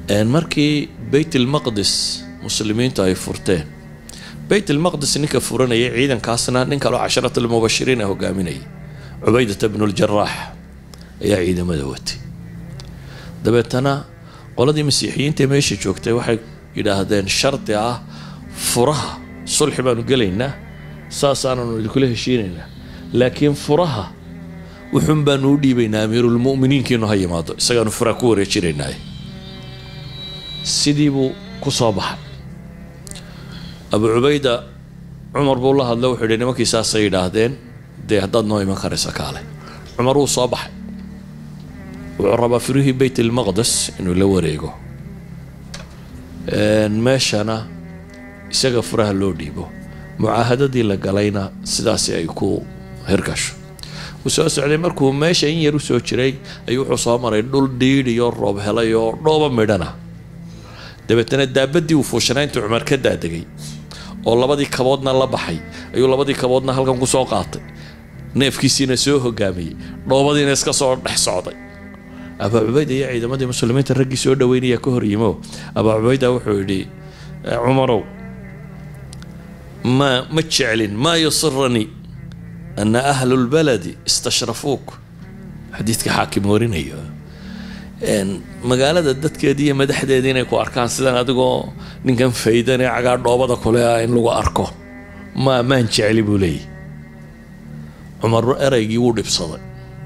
markii beyt ilmaqdis muslimiintu ay furteen beyt ilmaqdis ninka furanayay ciidankaasna nin kaloo casharat almubashiriin a hogaaminayay cubaydata bnu ljaraax ayaa ciidamada watay dabeetana qoladii masiixiyiinta meesha joogtay waxay yidhaahdeen shardi ah furaha sulxi baanu gelaynaa saasaananu idinkula heshiinaynaa laakiin furaha wuxuun baanu u dhiibaynaa amiirulmu'miniinkiinu ha yimaado isagaanu furaha ku wareejinaynaa sidii buu ku soo baxay abu cubayda cumar buu la hadla wuxuu yidhi nimankii saasay yidhaahdeen dee haddaad noo iman karaysa kaale cumar wuu soo baxay wuxuu rabaa firihii beyt ilmaqdes inuu la wareego meeshana isaga furaha loo dhiibo mucaahadadii la galayna sidaasi ay ku hirgasho wuu soo socday markuu meesha in yar u soo jiray ayuu wuxuu soo maray dhul dhiidh iyo roob helay oo dhooba midhana dabeetana daabadii uu fuushanaa intuu cumar ka daadegay oo labadii kaboodna la baxay ayuu labadii kaboodna halkan ku soo qaatay neefkiisiina soo hogaamiyey dhoobadiina iska soo dhex socday abaa cubayda iyo ciidamadii muslimiinta raggii soo dhaweynaya ka hor yimo abaa cubayda wuxuu yidhi cumarow ma ma jeclin maa yusiranii ana ahlu lbaladi istashrafuuk xadiidka xaakim warinayo magaalada dadkeedii iyo madaxdeedii inay ku arkaan sidan adigoo ninkan faydan ee cagaa dhoobada kule ah in lagu arko ma maan jecli buu leeyahy cumar eraygii wuu dhibsaday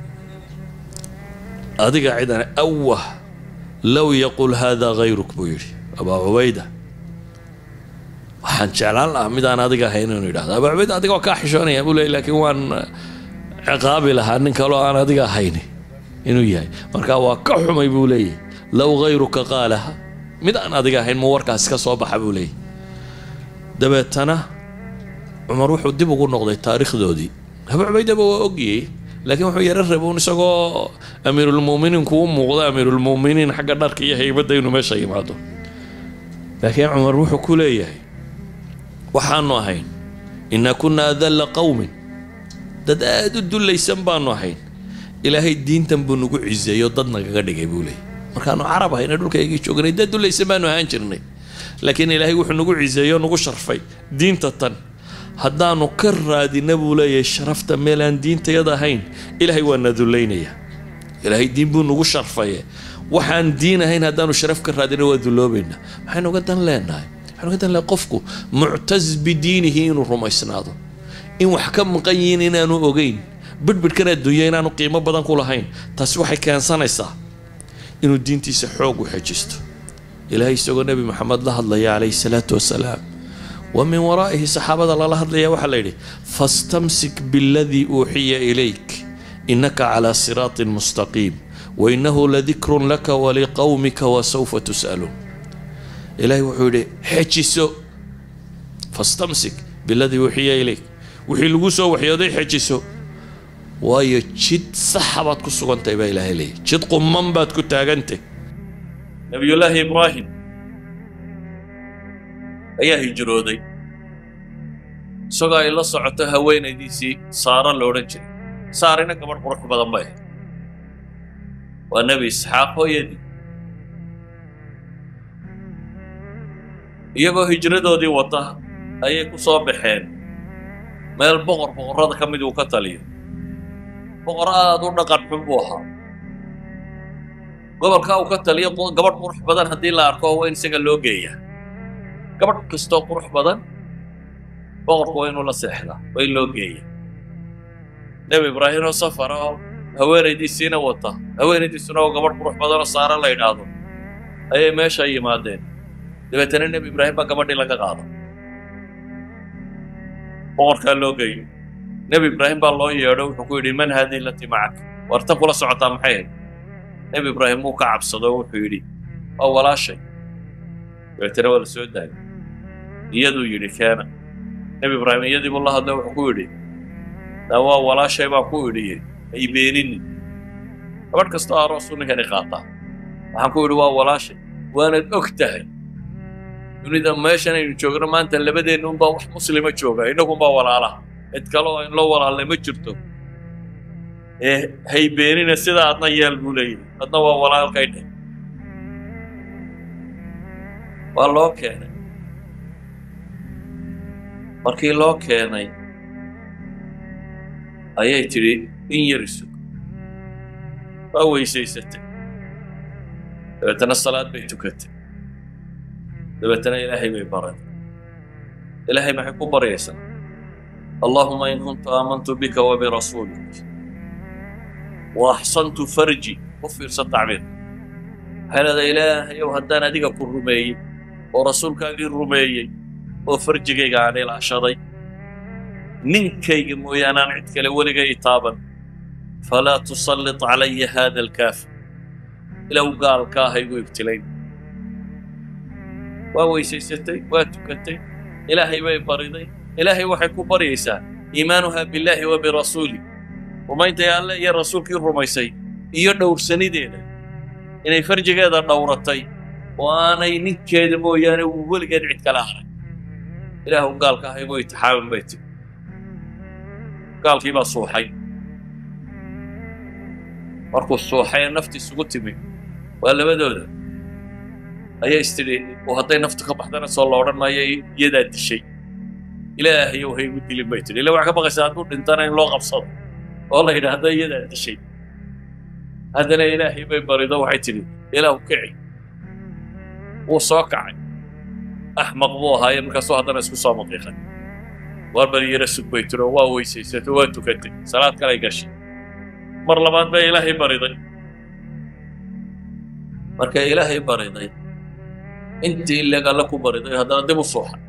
adiga cidan awah low yaqul hada hayruk buu yidhi abaa cubayda waxaan jeclaan lahaa midaan adiga ahayn inuu yidhahdo abaa cubayda adiga waa kaa xishoonaya buu leeyay laakiin waan ciqaabi lahaa nin kaloo aan adiga ahayn inuu yahay marka waa ka xumay buu leeyahy low hayruka qaalaha mid aan adiga ahayn muu warkaasi ka soo baxa buu leeyahy dabeetana cumar wuxuu dib ugu noqday taariikhdoodii abaa cubaydaba waa ogiyey laakiin wuxuu yaro rabuun isagoo amiirulmu'miniinku u muuqda amiirulmu'miniin xagga dharka iyo haybadda inuu meesha yimaado laakiin cumar wuxuu ku leeyahay waxaanu ahayn inaa kunna adalla qowmin dad aada u dullaysan baanu ahayn ilaahay diintan buu nagu ciseeyo dad nagaga dhigay buu leeyay markaanu carab ahayna dhulkaygii joognay dad dullaysan baanu ahaan jirnay laakiin ilaahay wuxuu nagu ciseeyo nagu sharfay diinta tan haddaanu ka raadina buu leeyahay sharafta meel aan diintayada ahayn ilaahay waa na dullaynaya ilaahay diin buu nagu sharfaye waxaan diin ahayn haddaanu sharaf ka raadina waa dulloobaynaa maxaynu uga dan leenahay waxaynu uga dan lehay qofku muctas bidiinihi inuu rumaysnaado in wax ka maqan yihiin inaanu ogeyn bidhbidhkan adduunya inaanu qiimo badan ku lahayn taasi waxay keensanaysaa inuu diintiisa xoog u xejisto ilaahay isagoo nebi maxamed la hadlaya calayhi salaatu wasalaam wa min waraa'ihi saxaabada lala hadlaya waxaa la yidhi fastamsik biladii uuxiya ilayk innaka calaa siraatin mustaqiim wainahu ladikrun laka waliqowmika wasawfa tus'aluun ilaahay wuxuu yidhi xejiso fastamsik biladii uuxiya ilayk wixii lagu soo waxyooday xejiso waayo jid saxa baad ku sugantahay baa ilaahay leeyahy jid qumman baad ku taagantay nabiyullaahi ibraahim ayaa hijrooday isagoo ay la socoto haweenaydiisii saara la odhan jiray saarina gabadh qurux badan bay ahayd waa nebi isxaaq hooyadii iyagoo hijradoodii wata ayay ku soo baxeen meel boqor boqorrada ka mid uu ka taliyo boqor aada u dhaqan xun buu ahaa gobolka uu ka taliyo gabadh qurux badan haddii la arko waa in isaga loo geeyaa gabadh kastoo qurux badan boqorku waa inuu la seexdaa waa in loo geeya nebi ibraahim oo safara oo haweenaydiisiina wata haweenaydiisuna oo gabadh qurux badan oo saara la yidhaahdo ayay meesha yimaadeen dabeetana nebi ibraahim baa gabadhii laga qaada boqorkaa loo geeyo nebi ibraahim baa loo yeedho wuxuu ku yidhi man haadii lati macak warta kula socotaa maxay hayd nebi ibraahim wuu ka cabsado wuxuu yidhi waa walaashay dabeetana waa la soo daayay iyaduu yidhi keena nebi ibraahim iyadii buu la hadlay wuxuu ku yidhi daa waa walaashay baan ku idhiye ay beeninin gabadh kastoo aroosuu ninkani qaataa waxaan ku yidhi waa walaashay waanad og tahay dunida meeshan aynu joogno maanta labadeenna unbaa wax muslima jooga innagunbaa walaalaha cid kale oo in loo walaalnay ma jirto ee hay beenina sidaa adna yeel buu leeyahay adna waa walaalkay dheh waa loo keenay markii loo keenay ayay tidhi in yar isug waa weysaysatay dabeetana salaad bay tukatay dabeetana ilaahay bay baratay ilaahay maxay ku baryaysaa allahuma in kuntu aamantu bika wabirasuulik waaxsantu farji u fiirsa tacbiir waxay leedahay ilaahayow haddaan adiga ku rumeeyey oo rasuulkaagii rumeeyey oo farjigayga aan ilaashaday ninkayga mooyaane aan cid kale weligay taaban falaa tusallit calaya haada alkaafir ilow gaalka ah igu ibtilayn waa weysaysatay waa tukatay ilaahay bay bariday ilaahay waxay ku baryaysaa iimaanuha billaahi wa birasuuli rumayntay alle iyo rasuulkii rumaysay iyo dhowrsanideeda inay farjigeeda dhowratay oo aanay ninkeeda mooyaane uu weligeed cid kala haray ilaahu gaalka ah igu itixaamin bay tiri gaalkii baa suuxay markuu suuxay ee nafti isugu timi waa labadooda ayaa istidhi oo hadday naftu ka baxdana soo la odhan maayo iyadaa dishay ilaahayow ha igu dilin bay tidhi illa waxaa ka baqaysaa hadduu dhintana in loo qabsado oo la yidhaahdo iyadaa dishay haddana ilaahay bay barido waxay tidhi ilaahu kici wuu soo kacay axmaq buu ahaaye markaasuu haddana isku soo maqiiqay waar bari yara sug bay tiro waa weysaysatay waa tukatay salaad kalay gashay mar labaad bay ilaahay bariday markay ilaahay bariday intii ileg alle ku bariday haddana dib u suuxay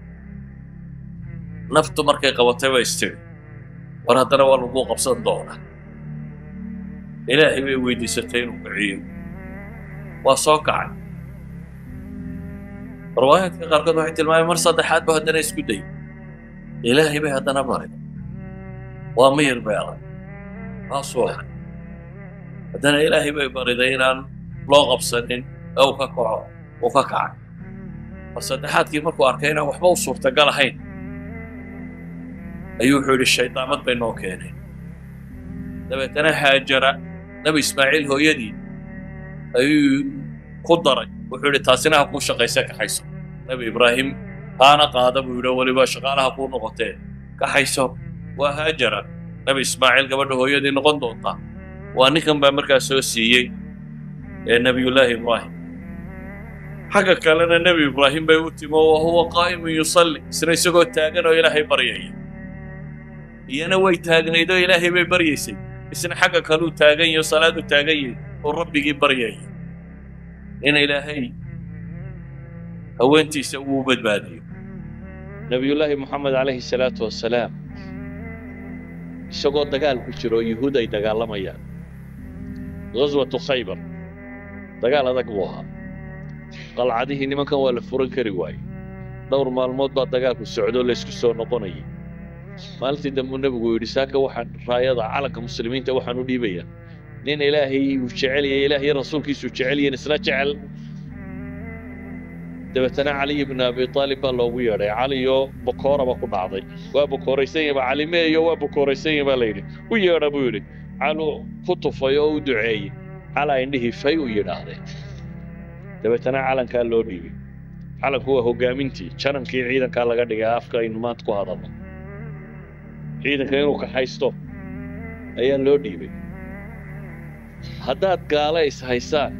naftu markay qabatay bay istiri war haddana waa lagu qabsan doonaa ilaahay bay weydiisatay inuu kiciyo waa soo kacay riwaayaadka qaarkood waxay tilmaamay mar saddexaad ba haddana isku dayay ilaahay bay haddana bariday waa miyir bay adag waa suuxay haddana ilaahay bay bariday inaan loo qabsanin ee uu ka kaco uu ka kacay mar saddexaadkii markuu arkay inaan waxba u suurtagal ahayn ayuu wuxuu yidhi shaydaamad bay noo keeneen dabeetana haajara nebi ismaaciil hooyadii ayuu ku daray wuxuu yidhi taasina ha kuu shaqayse kaxayso nebi ibraahim haana qaada buu yidhi weliba shaqaalaha kuu noqotee kaxayso waa haajara nebi ismaaciil gabadha hooyadii noqon doontaa waa ninkan baa markaa soo siiyey ee nebiyullaahi ibraahim xagga kalena nebi ibraahim bay u timo wa huwa qaa'imun yusalli isna isagoo taagan oo ilaahay baryaya iyana way taagnayd oo ilaahay bay baryaysay isna xagga kaluu taagan yaho salaadu taagan yahay oo rabbigii baryaya in ilaahay haweentiisa uu badbaadiyo nebiyullaahi moxamed calayhi salaatu wassalaam isagoo dagaal ku jiro oo yuhuud ay dagaalamayaan ghaswatu khaybar dagaal adag buu ahaa qalcadihii nimankan waa la furan kari waaye dhowr maalmood baa dagaalku socdoo laysku soo noqonayay maalintii dambuu nebigu yidhi saaka waxaan raayada calanka muslimiinta waxaan u dhiibayaa nin ilaahay uu jecel yahay ilaahay rasuulkiisu jecel yihiin isna jecel dabeetana caliy ibn abi aalib baa loogu yeedhay caliyoo bokooraba ku dhacday waa bokooraysan yahay cali meeyo waa bokooraysan yahay baa la yidhi u yeedha buu yidhi calu ku tufay oo u duceeyey calaa indhihii fay u yidhaahdeen dabeetana calankaa loo dhiibay calanku waa hoggaamintii janankii ciidankaa laga dhigay afka aynu maanta ku hadalno ciidanka inuu kaxaysto ayaa loo dhiibay haddaad gaala is haysaan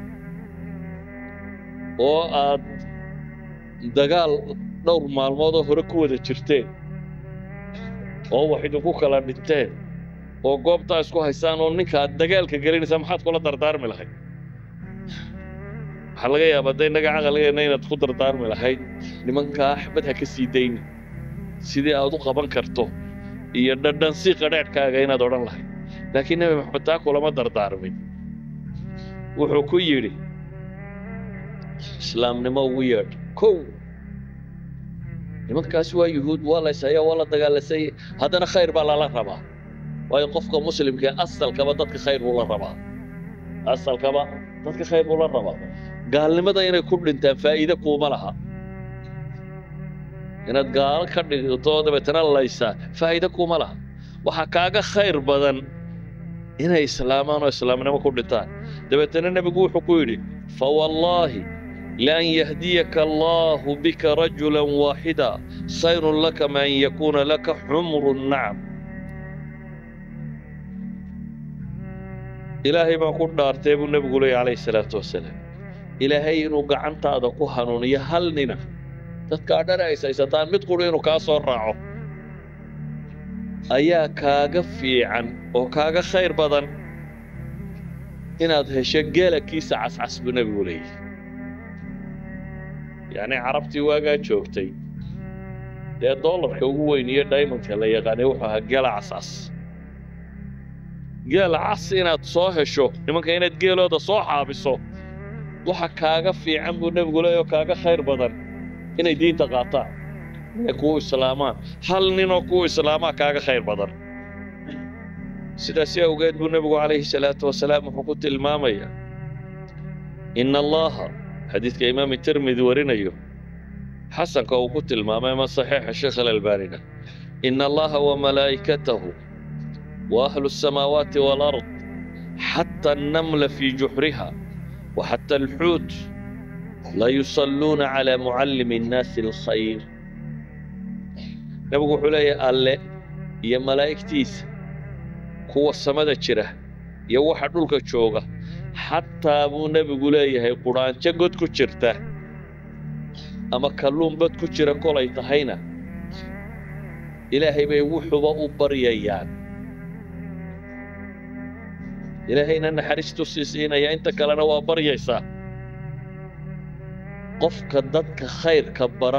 oo aad dagaal dhowr maalmoodoo hore ku wada jirteen oo wax idinku kala dhinteen oo goobtaa isku haysaan oo ninka aad dagaalka gelinaysaa maxaad kula dardaarmi lahayd waxaa laga yaabaa hadday innaga caqligeenna inaad ku dardaarmi lahayd nimankaa axmed ha ka sii dayni sidii aad u qaban karto iyo dhadhansi qadhaadhkaaga inaad odhan lahayd laakiin nebi maxamed taa kulama dardaarmin wuxuu ku yidhi islaamnimo ugu yeedh kow nimankaasi waa yuhuud waa la yshayaa waa la dagaalasay haddana khayr baa lala rabaa waayo qofka muslimka asalkaba dadka khayr buu la rabaa asalkaba dadka khayr buu la rabaa gaalnimada inay ku dhintaan faa'iide kuuma laha inaad gaalo ka dhigto dabeetana laysaa faa'iide kuuma laha waxaa kaaga khayr badan inay islaamaan oo islaamnimo ku dhintaan dabeetana nebigu wuxuu ku yidhi fawallaahi لأن يهديك الله بك رجلا واحدا خير لك من أن يكون لك حمر النعم إلهي ما كنت أرتيب النبي قولي عليه الصلاة والسلام إلهي إنو قعنت هذا كهنون يهلننا تتكادر أي سيستان متقول إنو كاسور راعو أيا كاغا في عن أو كاغا خير بدن inaad hesho geelakiisa cascas buu nebigu leeyahy yacni carabtii waagaa joogtay dee dollarka ugu weyn iyo diamondka la yaqaanay wuxuu ahaa geela cascas geela cas inaad soo hesho nimanka inaad geelooda soo xaabiso waxa kaaga fiican buu nebigu leeyahy oo kaaga khayr badan inay diinta qaataan inay kuu islaamaan hal ninoo kuu islaamaa kaaga khayr badan sidaasi awgeed buu nebigu calayhi salaatu wasalaam wuxuu ku tilmaamayaa ina allaha xadiidka imaam tirmidi warinayo xasanka uu ku tilmaamay ama saxiixa sheekh alalbaanina ina allaha wamalaa'ikatahu وأهل السماوات والأرض حتى النمل في جحرها وحتى الحوت لا يصلون على معلم الناس الخير نبغى حلية الله يا ملائكتيس kuwa samada jira iyo waxa dhulka jooga xataa buu nebigu leeyahay qudhaanjo god ku jirta ama kalluun bad ku jira kolay tahayna ilaahay bay wuxuba u baryayaan ilaahayna naxariistu sii siinaya inta kalena waa baryaysaa qofka dadka khayrka bara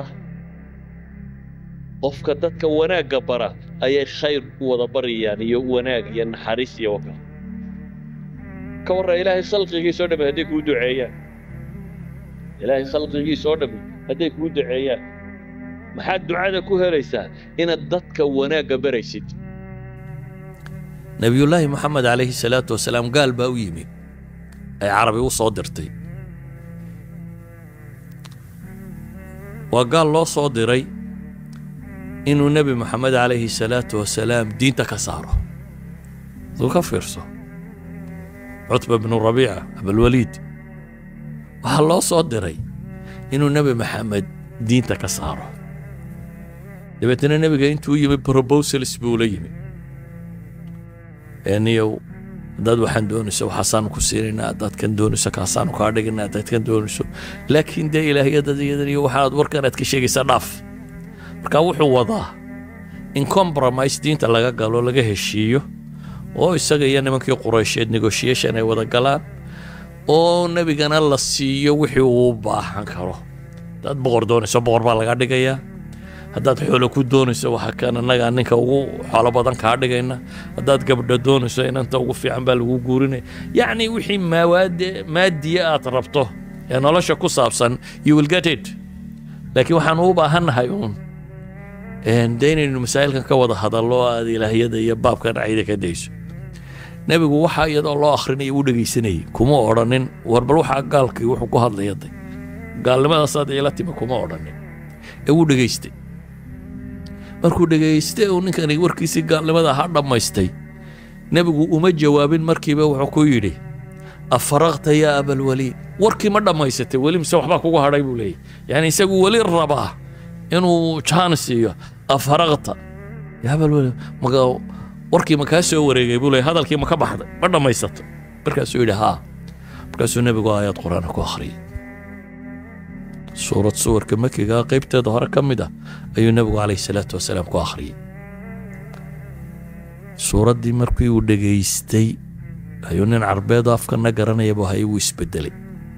qofka dadka wanaagga bara ayay khayr u wada baryayaan iyo wanaag iyo naxariis iyo waka ka warra ilaahay khalqigiisoo dhammi hadday kuu duceeyaan ilaahay khalqigiisoo dhammi hadday kuu duceeyaan maxaad ducada ku helaysaa inaad dadka wanaagga baraysid nebiyullaahi moxamed calayhi salaatu wasalaam gaal baa u yimi ay carabi u soo dirtay waa gaal loo soo diray inuu nebi moxamed calayhi salaatu wasalaam diinta ka saaro aduu ka fiirso cutba bnu rabiica abalwaliid waxaa loo soo diray inuu nebi maxamed diinta ka saaro dabeetana nebiga intuu yimi probosals buu la yimi niyow haddaad waxaan doonayso waxaasaanu ku siinaynaa haddaad kan doonayso kaasaanu kaa dhigaynaa haddaad kan doonayso laakiin dee ilaahyadan iyadan iyo waxaad warkan aad ka sheegaysaa dhaaf marka wuxuu wadaa in compromise diinta laga galo laga heshiiyo oo isaga iyo nimankii quraysheed negotiation ay wada galaan oo nebigana la siiyo wixii uu baahan karo haddaad boqor doonayso boqor baa laga dhigayaa haddaad xoolo ku doonayso waxa kan annagaa ninka ugu xoolo badan kaa dhigayna haddaad gabdho doonayso inanta ugu fiican baa lagu guurinaya yacni wixii maawaade maadiya aad rabto ee nolosha ku saabsan you will get it laakiin waxaan u baahannahay uun dee inaynu masaa'ilkan ka wada hadallo aad ilaahyada iyo baabkan cayda ka dayso nebigu waxaa iyadoo loo akhrinaya u dhegaysanayay kuma odhanin war bal waxaa gaalkii wuxuu ku hadlaya day gaalnimadaasaad iila timi kuma odhanin ee wuu dhegaystay markuu dhegaystay uu ninkani warkiisii gaalnimada ahaa dhammaystay nebigu uma jawaabin markiiba wuxuu ku yidhi afaraqta yaa abalwaliid warkii ma dhammaysatay weli mise waxbaa kugu hadhay buu leeyahy yani isagu weli rabaa inuu jaan siiyo afaraqta yaa abalwaliid maga warkii ma kaa soo wareegay buu leeyahy hadalkii ma ka baxday ma dhammaysato markaasuu yidhi haa markaasuu nebigu aayad qur-aana ku akhriyay suurad suwarka makiga qaybteeda hore ka mid ah ayuu nebigu calayhi salaatu wasalaam ku akhriyey suuraddii markii uu dhegaystay ayuu nin carbeedo afkana garanayaba hay wuu isbedelay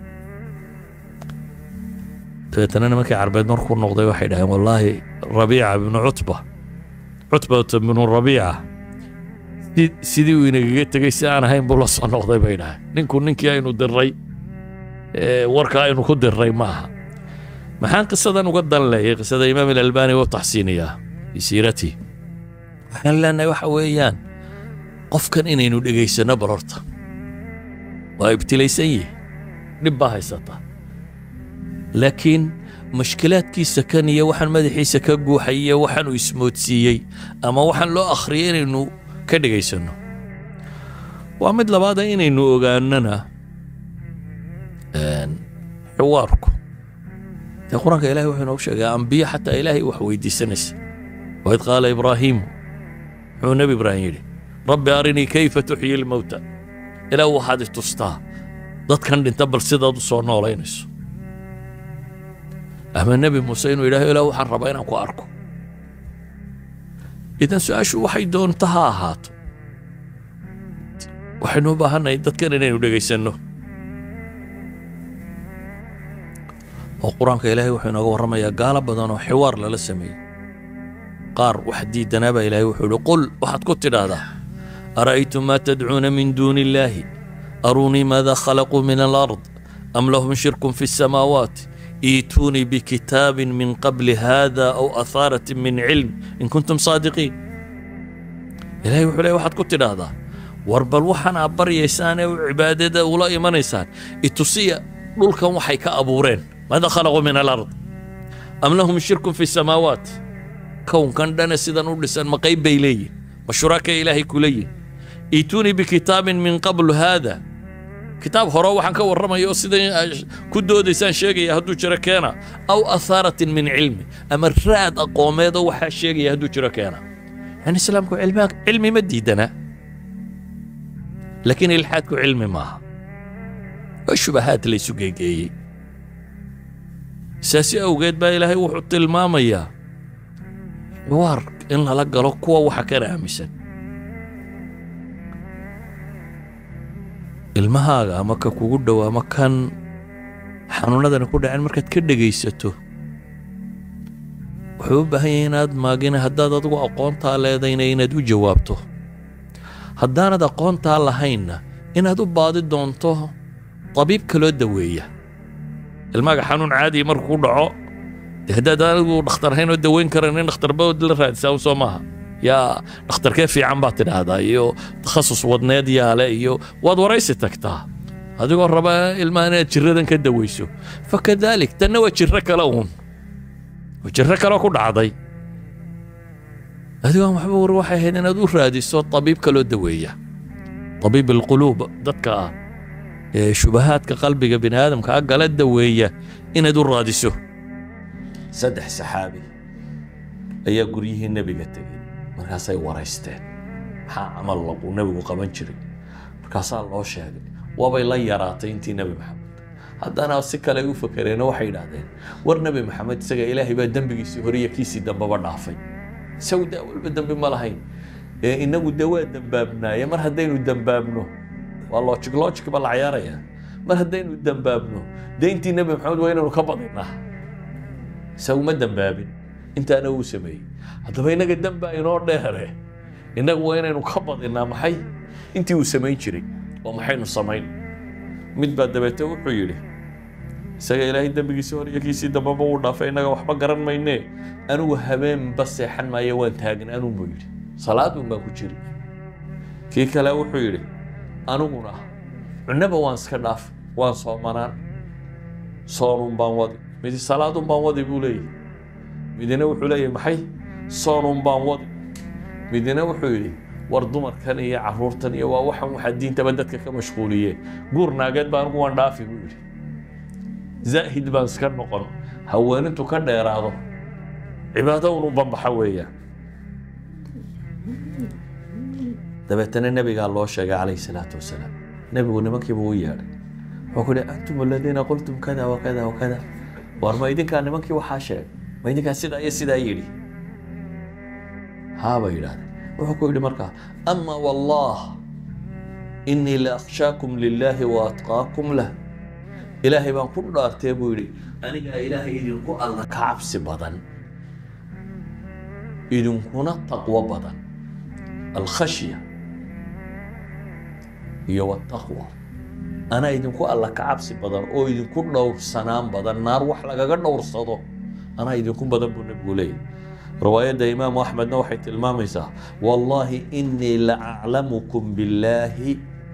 dabeetana nimankii carbeed markuu noqday waxay dhaheen wallaahi rabiica bnu cutba cutbata bnu rabiica sidii uu inagaga tegey si aan ahayn buu la soo noqday bay dhaheen ninku ninkii aynu diray warka aynu ku diray maaha maxaan qisadan uga dan leeyay qisada imaam alalbani wuu taxsiiniyaa fii siiratii waxaan leenahay waxa weeyaan qofkan inaynu dhegaysanno bal horta waa ibtilaysan yihi dhib baa haysata laakiin mashkilaadkiisa kan iyo waxaan madaxiisa ka guuxay iyo waxaanuu ismoodsiiyey ama waxaan loo akhriyay inaynu ka dhegaysanno waa mid labaada inaynu ogaanana xiwaarku dee qur-aanka ilahay wuxuu inoogu sheegay ambiyo xataa ilaahay wax weydiisanaysa waid qaala ibraahiimu muxuu nebi ibraahim yidhi rabbi arinii kayfa tuxyi lmowta ilaah waxaad i tustaa dadkan dhinta bal sidaad u soo noolaynayso ama nebi muuse inuu yidhahdo ilaah waxaan rabaa inaan ku arko idan su-aashu waxay doonta ha ahaato waxaynu u baahannahay dadkan inaynu dhegaysanno oo qur-aanka ilaahay wuxuu inooga warramayaa gaalo badan oo xiwaar lala sameeyey qaar wax diidanaabaa ilaahay wuxuu yidhi qul waxaad ku tidhaahdaa ara'aytum maa tadcuuna min duuni illaahi aruunii maada khalaquu min alard am lahum shirkun fi الsamaawaat iituunii bikitaabin min qabli hada aw ahaaratin min cilm in kuntum saadiqiin ilahay wuxuu leey waxaad ku tidhaahdaa war bal waxaan aad baryaysaan ee cibaadada ula imanaysaan itusiya dhulkan waxay ka abuureen maada khalaquu min alard am lahum shirkun fi الsamaawaat kownkan dhane sidan u dhisan ma qayb bay leeyihin ma shuraka ilaahay kula yihin iituunii bikitaabin min qablu haada kitaab hore waxaan ka warramaya oo sidan ku doodaysaan sheegaya hadduu jiro keena aw ahaaratin min cilmi ama raad aqoomeedoo waxaa sheegaya hadduu jiro keena yani islaamku cilmi ma diidana laakiin ilxaadku cilmi maaha waa shubahaad laysu geegeeyey saasi awgeed baa ilaahay wuxuu tilmaamayaa xiwaar in lala galo kuwa waxa kana aaminsan ilmahaaga ama ka kugu dhow ama kan xanuunadani ku dhaceen markaad ka dhegaysato wuxuu u baahan yahay inaad maagina haddaad adigu aqoontaa leedayna inaad u jawaabto haddaanad aqoontaa lahaynna inaad u baadi doonto tabiib kaloo daweeya ilmaaga xanuun caadiya markuu ku dhaco dee haddaad anigu dhakhtar ahayn oo daweyn karan in dhakhtarbaod la raadisaa u soo maaha yaa dhakhtarkee fiican baad tidhaahdaa iyo takhasus wadneed yaale iyo waad waraysi tagtaa adigoo raba ilmaha inaad jiradan ka daweyso fakadaalik tanna waa jiro kale uun waa jiro kale ku dhacday adigoon waxba war waxay ahayd inaad u raadiso tabiib kaloo daweeya tabiib alquluub dadka ah ee shubahaadka qalbiga bini aadamka a gala daweeya inaad u raadiso saddex saxaabi ayaa guryihii nebiga tegey markaasay waraysteen maxaa camal uu nebigu qaban jiray markaasaa loo sheegay waabay la yaraatay intii nebi maxamed haddana si kale ay u fakereen waxay yidhaahdeen war nebi maxamed isaga ilaahay baa dembigiisii hore iyo kiisii dambeba dhaafay isagu daa walba dembi ma lahayn ee inagu dee waa dembaabnaaye mar haddaynu dembaabno waa logic logic ba la cayaarayaa mar haddaynu dembaabno dee intii nebi maxamed waa inaynu ka badinaa isagu ma dembaabin intaana uu sameeyey haddaba innaga dembaa inoo dheere innagu waa inaynu ka badinaa maxay intii uu samayn jiray oo maxaynu samayn mid baa dabeete wuxuu yidhi isaga ilaahay dembigiisii hore iyo kiisii dambaba uu dhaafay innaga waxba garan maynee anigu habeenba seexan maayo waan taagan anun buu yidhi salaadun baan ku jiri kii kale wuxuu yidhi aniguna cunaba waan iska dhaaf waan soomanaan soonun baan wadi midi salaadun baan wadi buu leeyahy midina wuxuu leeyahy maxay soonun baan wadi midina wuxuu yidhi war dumarkan iyo caruurtan iyo waa waxan waxaa diintaba dadka ka mashquuliyeen guur naageed baa anigu waan dhaafi buu yidhi zaahid baan iska noqon haweenintu ka dheeraado cibaado unu bambaxa weeyaan dabeetana nebigaa loo sheegay calayhi salaatu wasalaam nebigu nimankiiba u yeedhay wuxuu ku yihi antum aladiina qultum kada wakada wakada war ma idinkaa nimankii waxaa sheegay ma idinkaa sidaa iyo sidaa yidhi haabay yidhahdeen wuxuu ku yidhi markaa ama wallah inii la akhshaakum lilaahi wa atqaakum lah ilaahay baan ku dhaartee buu yidhi anigaa ilaahay idinku alla ka cabsi badan idinkuna taqwo badan alkhashya iyo wataqwa anaa idinku alla ka cabsi badan oo idinku dhowrsanaan badan naar wax lagaga dhowrsado anaa idinku badan buu nebigu leeyahy riwaayadda imaamu axmedna waxay tilmaamaysaa wallaahi inii la aclamukum billaahi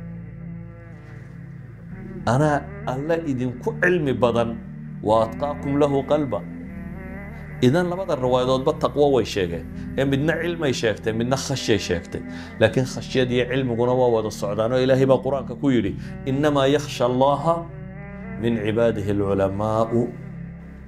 anaa alla idinku cilmi badan wa atqaakum lahu qalba idan labada riwaayadoodba taqwo way sheegeen ee midna cilmay sheegtay midna khashyay sheegtay laakiin khashyad iyo cilmiguna waa wada socdaan oo ilaahay baa qur-aanka ku yidhi innamaa yakhsha allaha min cibaadihi alculamaa'u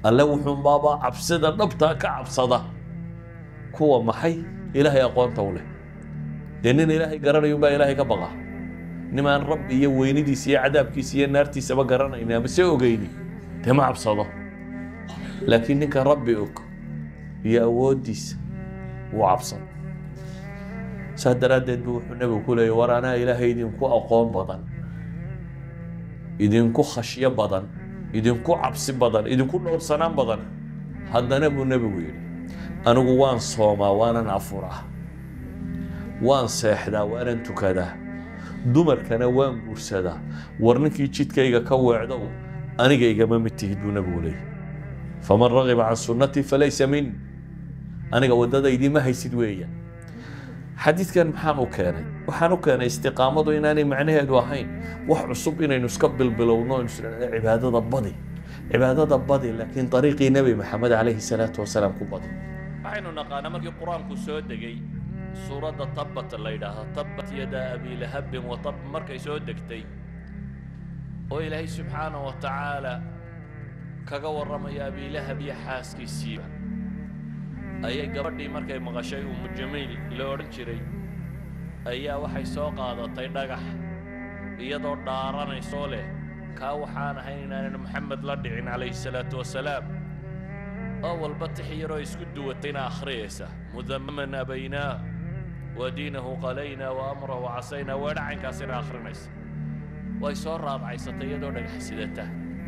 alle wuxuunbaaba cabsida dhabtaa ka cabsada kuwa maxay ilaahay aqoonta u leh dee nin ilaahay garanayunbaa ilaahay ka baqa nimaan rabbi iyo weynidiisa iyo cadaabkiisa iyo naartiisaba garanayni ama se ogeyni dee ma cabsado laakiin ninka rabbi og iyo awooddiisa wuu cabsado saa daraaddeed buu wuxuu nebigu ku leeyay war anaa ilaahay idinku aqoon badan idinku khashyo badan idinku cabsi badan idinku dhowrsanaan badan haddana buu nebigu yidhi anigu waan soomaa waanan afuraa waan seexdaa waanan tukadaa dumarkana waan guursadaa war ninkii jidkayga ka weecdow aniga igama mid tihid buu nebigu leeyay faman ragiba can sunnatii falaysa min aniga waddadaydii ma haysid weeyaan xadiidkan maxaan u keenay waxaan u keenay istiqaamadu inaanay macnaheedu ahayn wax cusub inaynu iska bilbilowno aynu isdhahno cibaadada badi cibaadada badi laakiin dariiqii nebi maxamed calayhi salaatu wasalaam ku badi waxaynu naqaanaa markii qur-aanku soo degay suuradda tabbat la yidhaahdo tabbat yada abi lahabin wa tab markay soo degtay oo ilaahay subxaana wa tacaala kaga warramaya abilahab iyo xaaskiisiiba ayay gabadhii markay maqashay umu jamiil la odhan jiray ayaa waxay soo qaadatay dhagax iyadoo dhaaranaysoo leh kaa waxaan ahayn inaanan maxamed la dhicin calayhi salaatu wasalaam oo walba tix yaroo isku duwatayna akhriyaysa mudamaman abaynaa wa diinahu qalaynaa wa amrahu casaynaa weedhacaynkaasina akhrinaysa way soo raadcaysatay iyadoo dhagax sidata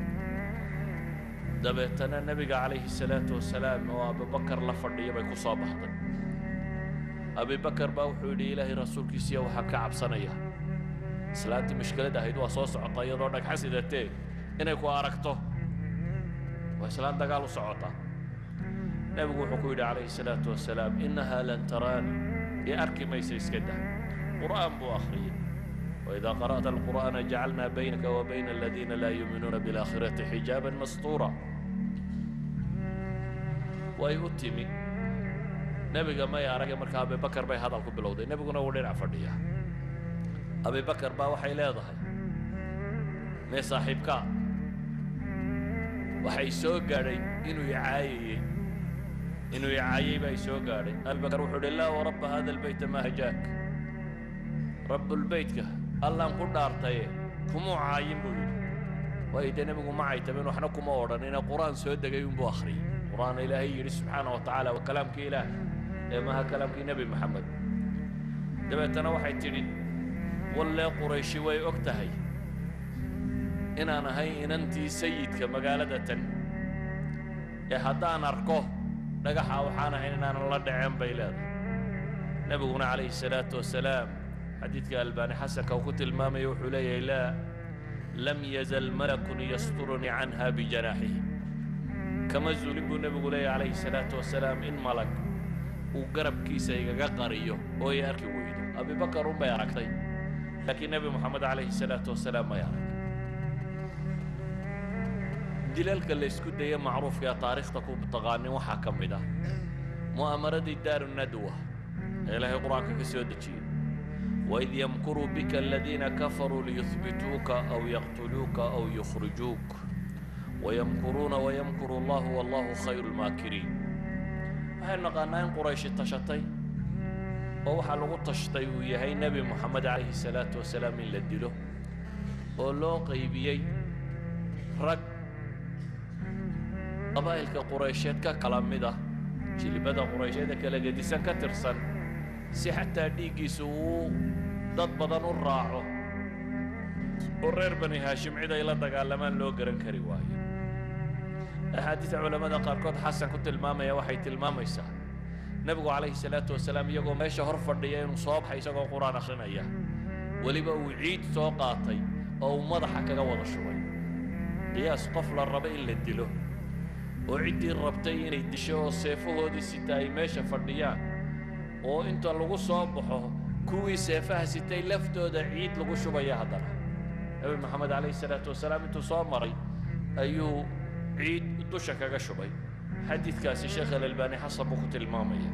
dabeetana nebiga calayhi salaatu wasalaam oo abubakar la fadhiya bay ku soo baxday abibakar baa wuxuu yidhi ilaahay rasuulkiisiiya waxaa ka cabsanaya islaantii mushkilad ahayd waa soo socota iyadoo dhagxa sidatee inay ku aragto waa islaan dagaal u socota nebigu wuxuu ku yidhi calayhi salaatu wasalaam innahaa lan taraani ee arki maysa iska dah qur'aan buu akhriyey وإذا قرأت القرآن جعلنا بينك وبين الذين لا يؤمنون بالآخرة حجابا مستورا way u timi nebiga may arag markaa abibakar bay hadalku bilowday nebiguna wuu dhinac fadhiya abibakar baa waxay leedahay mee saaxiibkaa waxay soo gaadhay inuu icaayayey inuu icaayay baa soo gaadhay abibakar wuxuu uhi laa warabba hada albayta ma hajaak rabbulbeytka allaan ku dhaartaye kumuu caayin buu yidhi waayo dee nebigu ma caytabin waxna kuma odhan ina qur-aan soo degay unbuu akhriyey qur-aan ilaahay yidhi subxaana wa tacaala waa kalaamkii ilaah ee maaha kalaamkii nebi maxamed dabeetana waxay tidhi wallee qurayshi way og tahay inaan ahay inantii sayidka magaalada tan ee haddaan arko dhagaxa waxaan ahayn inaanan la dhaceen bay leedahay nebiguna calayhi salaatu wasalaam xadiidka albaani xasanka uu ku tilmaamaya wuxuu leeyahay laa lam yazal malakun yasturunii canha bijanaaxihi kama zulin buu nebigu leeyahy calayhi salaatu wasalaam in malag uu garabkiisa igaga qariyo oo ay arki weydo abibakar un bay aragtay laakiin nebi moxamed calayhi salaatu wasalaam may arag dilalka la isku daya macruufka ee taariikhda ku taqaanin waxaa ka mid ah mu'amaradii daaru nadwa ee ilaahay qur-aanka ka soo dejiyey وإذ يمكر بك الذين كفروا ليثبتوك أو يقتلوك أو يخرجوك ويمكرون ويمكر الله والله خير الماكرين waxaynu naqaanaa in qurayshi tashatay oo waxaa lagu tashtay uu yahay nebi moxamed calayhi salaatu wasalaam in la dilo oo loo qaybiyey rag qabaa'ilka quraysheed ka kala mid ah jilibada quraysheeda kala gedisan ka tirsan si xataa dhiiggiisu uu dad badan u raaco oo reer bani haashim cid ay la dagaalamaan loo garan kari waayo axaadiida culammada qaarkood xasan ku tilmaamaya waxay tilmaamaysaa nebigu calayhi salaatu wasalaam iyagoo meesha hor fadhiya inuu soo baxay isagoo qur-aan akhrinaya weliba uu ciid soo qaatay oo uu madaxa kaga wada shubay qiyaas qof la raba in la dilo oo ciddii rabtay inay disho oo seefahoodii sita ay meesha fadhiyaan oo inta lagu soo baxo kuwii seefaha sitay laftooda ciid lagu shubaya haddana nebi moxamed calayhi salaatu wasalaam intuu soo maray ayuu ciid dusha kaga shubay xadiidkaasi sheekh alalbaani xasan buu ku tilmaamaya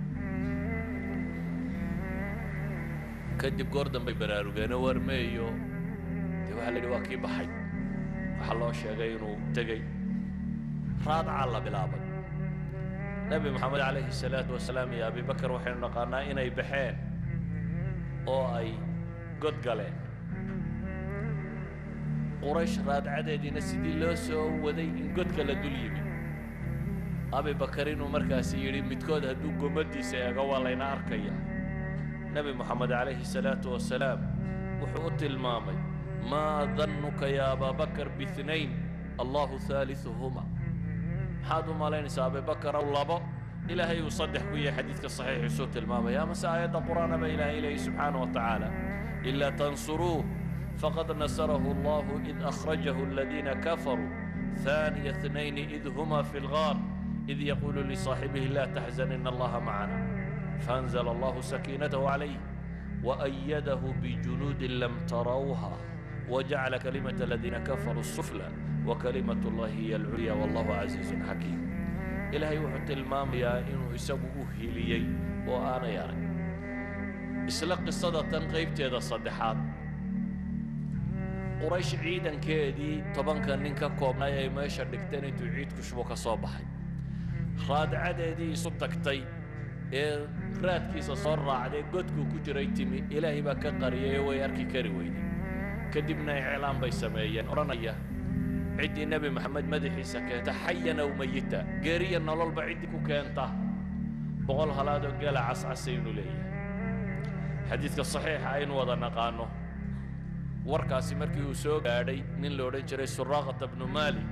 kadib goor dambay baraarugeenoo warmeeyo dee waxaa la yidhi waa kii baxay waxaa loo sheegay inuu tegey raadcaa la bilaabay nebi moxamed calayhi salaatu wasalaam iyo abibakar waxaynu naqaanaa inay baxeen oo ay god galeen quraysh raadcadeediina sidii loo soo waday in godka la dul yimi abibakar inuu markaasi yidhi midkood hadduu gomadiisa eego waa layna arkaya nebi moxamed calayhi salaatu wasalaam wuxuu u tilmaamay maa dannuka ya abaabakar biithnayn allahu haaliثuhuma maxaad u malaynaysaa abibakar ow labo ilaahay uu saddex ku yahay xadiidka saxiixiisuu tilmaamaya amase aayadda qur'aanaba ilaahay leeyahy subxaana wa tacaala ilaa tansuruuh faqad nasarahu allahu id akhrajahu aladiina kafaruu ثاني اثنين إذ هما في الغار إذ يقول لصاحبه لا تحزن إن الله معنا فأنزل الله سكينته عليه وأيده بجنود لم تروها وجعل كلمة الذين كفروا السفلى وكلمة الله هي العليا والله عزيز حكيم إلهي وحط المام يا إنه يسوي هيليي وأنا ياري إسلا قصة تنقيب تيدا صدحات قريش عيدا كيدي طبعا كان نينكا كوبنا يا ماشا دكتين انتو عيد كشبو كصوبحي خاد عددي صدقتي ee raadkiisa soo raacday godkuu ku jiray timi ilaahay baa ka qariyay way arki kari weyday kadibna iclaan bay sameeyeen odhanaya ciddii nebi maxamed madaxiisa keenta xayan aw mayita geeriya nololba ciddii ku keenta boqol halaadoo gela cascasaynu leeyahay xadiidka saxiixa aynu wada naqaano warkaasi markii uu soo gaadhay nin la odhan jiray suraaqata bnu maalik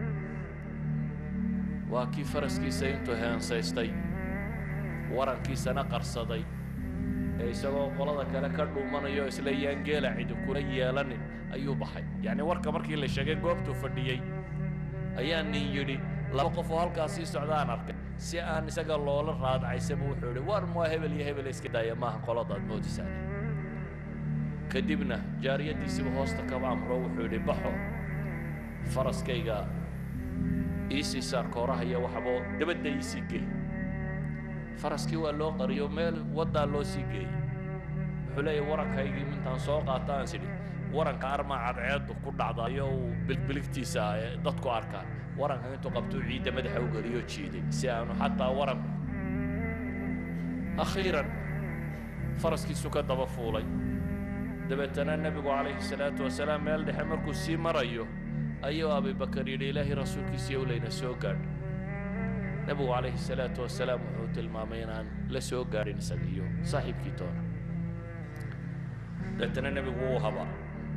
waa kii faraskiisa intuu heensaystay warankiisana qarsaday ee isagoo qolada kale ka dhuumanayo isla yaan geela cidi kula yeelanin ayuu baxay yacni warka markii la sheegay goobtuu fadhiyey ayaa nin yidhi laba qof oo halkaas sii socdaan arkay si aan isaga loola raadcaysaba wuxuu yidhi war mua hebel iyo hebel iska daaya maaha qoladaad moodisaane kadibna jaariyaddiisiba hoosta kaba amro wuxuu yidhi baxo faraskayga iisii saar kooraha iyo waxboo dabadda iisii geli faraskii waa loo qariyo meel waddaa loo sii geeyey wuxuu leeyahy warankaygii intaan soo qaata aan sidhi waranka armaa cadceeddu ku dhacdayo uu bilbiligtiisa dadku arkaan waranka intuu qabtuu ciidda madaxa u geliyo jiiday si aanu xataa waranku akhiiran faraskiisu ka daba fuulay dabeetana nebigu calayhi salaatu wasalaam meel dhexe markuu sii marayo ayuu abibakar yidhi ilaahay rasuulkiisiiyo layna soo gaadh nebigu calayhi salaatu wasalaam wuxuu tilmaamay inaan la soo gaadhin isaga iyo saaxiibkii toona dabeetana nebigu wuu habaa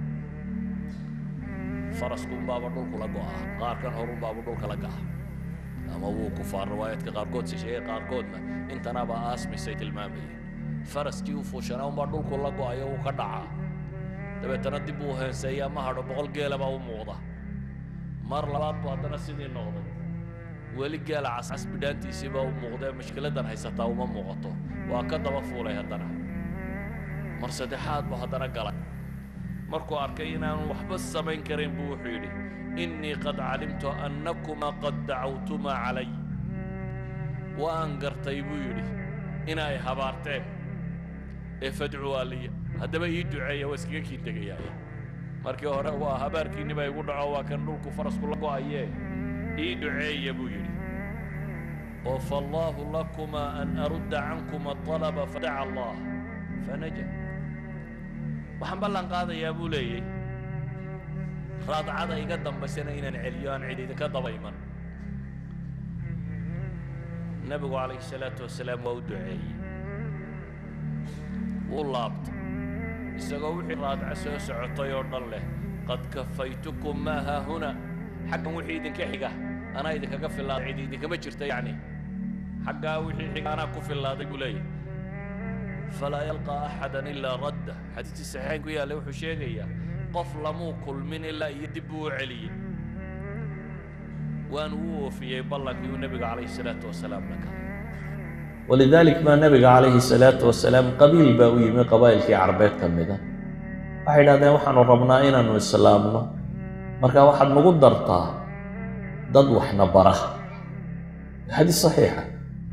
faraskuunbaaba dhulku la go'a qaarkan horunbaaba dhulka la ga'a ama wuu kufaar riwaayaadka qaarkood si sheegay qaarkoodna intanaabaa aasmisay tilmaamayeen faraskii u fuushanaa unbaa dhulku la go'ayo wuu ka dhacaa dabeetana dib uu heenseeyaa ma hadho boqol geela baa u muuqda mar labaad buu haddana sidii noqday weli geela cascas bidhaantiisii baa u muuqdee mushkiladan haysataa uma muuqato waa ka daba fuulay haddana mar saddexaad buu haddana galay markuu arkay inaanu waxba samayn karin buu wuxuu yidhi innii qad calimtu annakumaa qad dacawtumaa calay waan gartay buu yidhi inay habaarteen ee fadcuu aliya haddaba ii duceeya waa iskaga kiin tegayaay markii hore waa habaarkiinni baa igu dhaco waa kan dhulku farasku la go'ayee ii duceeya buu yidhi oo faallaahu lakumaa an arudda cankuma alaba fadaca allah fanaja waxaan ballan qaadayaa buu leeyay raadcada iga dambaysana inaan celiyo aan cid idinka daba iman nebigu calayhi salaatu wasalaam waa u duceeyey wuu laabtay isagoo wixii raadca soo socotay oo dhan leh qad kafaytukum maa haahuna xaggan wixii idinka xiga anaa idinkaga fillaaday cid idinkama jirta yacni xaggaa wixii xiga anaa ku fillaaday buu leeyahy falaa yalqaa axadan ilaa radda xadiidkii saxiixayn ku yaallay wuxuu sheegayaa qof lamuu kulmin ilaa iyo dib buu u celiyey waanu u oofiyey ballankii uu nebiga calayhi salaatu wasalaam la galay ولذلك ما نبي عليه الصلاة والسلام قبيل باوي من قبائل في عربيت كمدا waxay idhahdeen waxaanu rabnaa inaanu islaamno marka waxaad nagu dartaa dad waxna bara xadiis saxiixa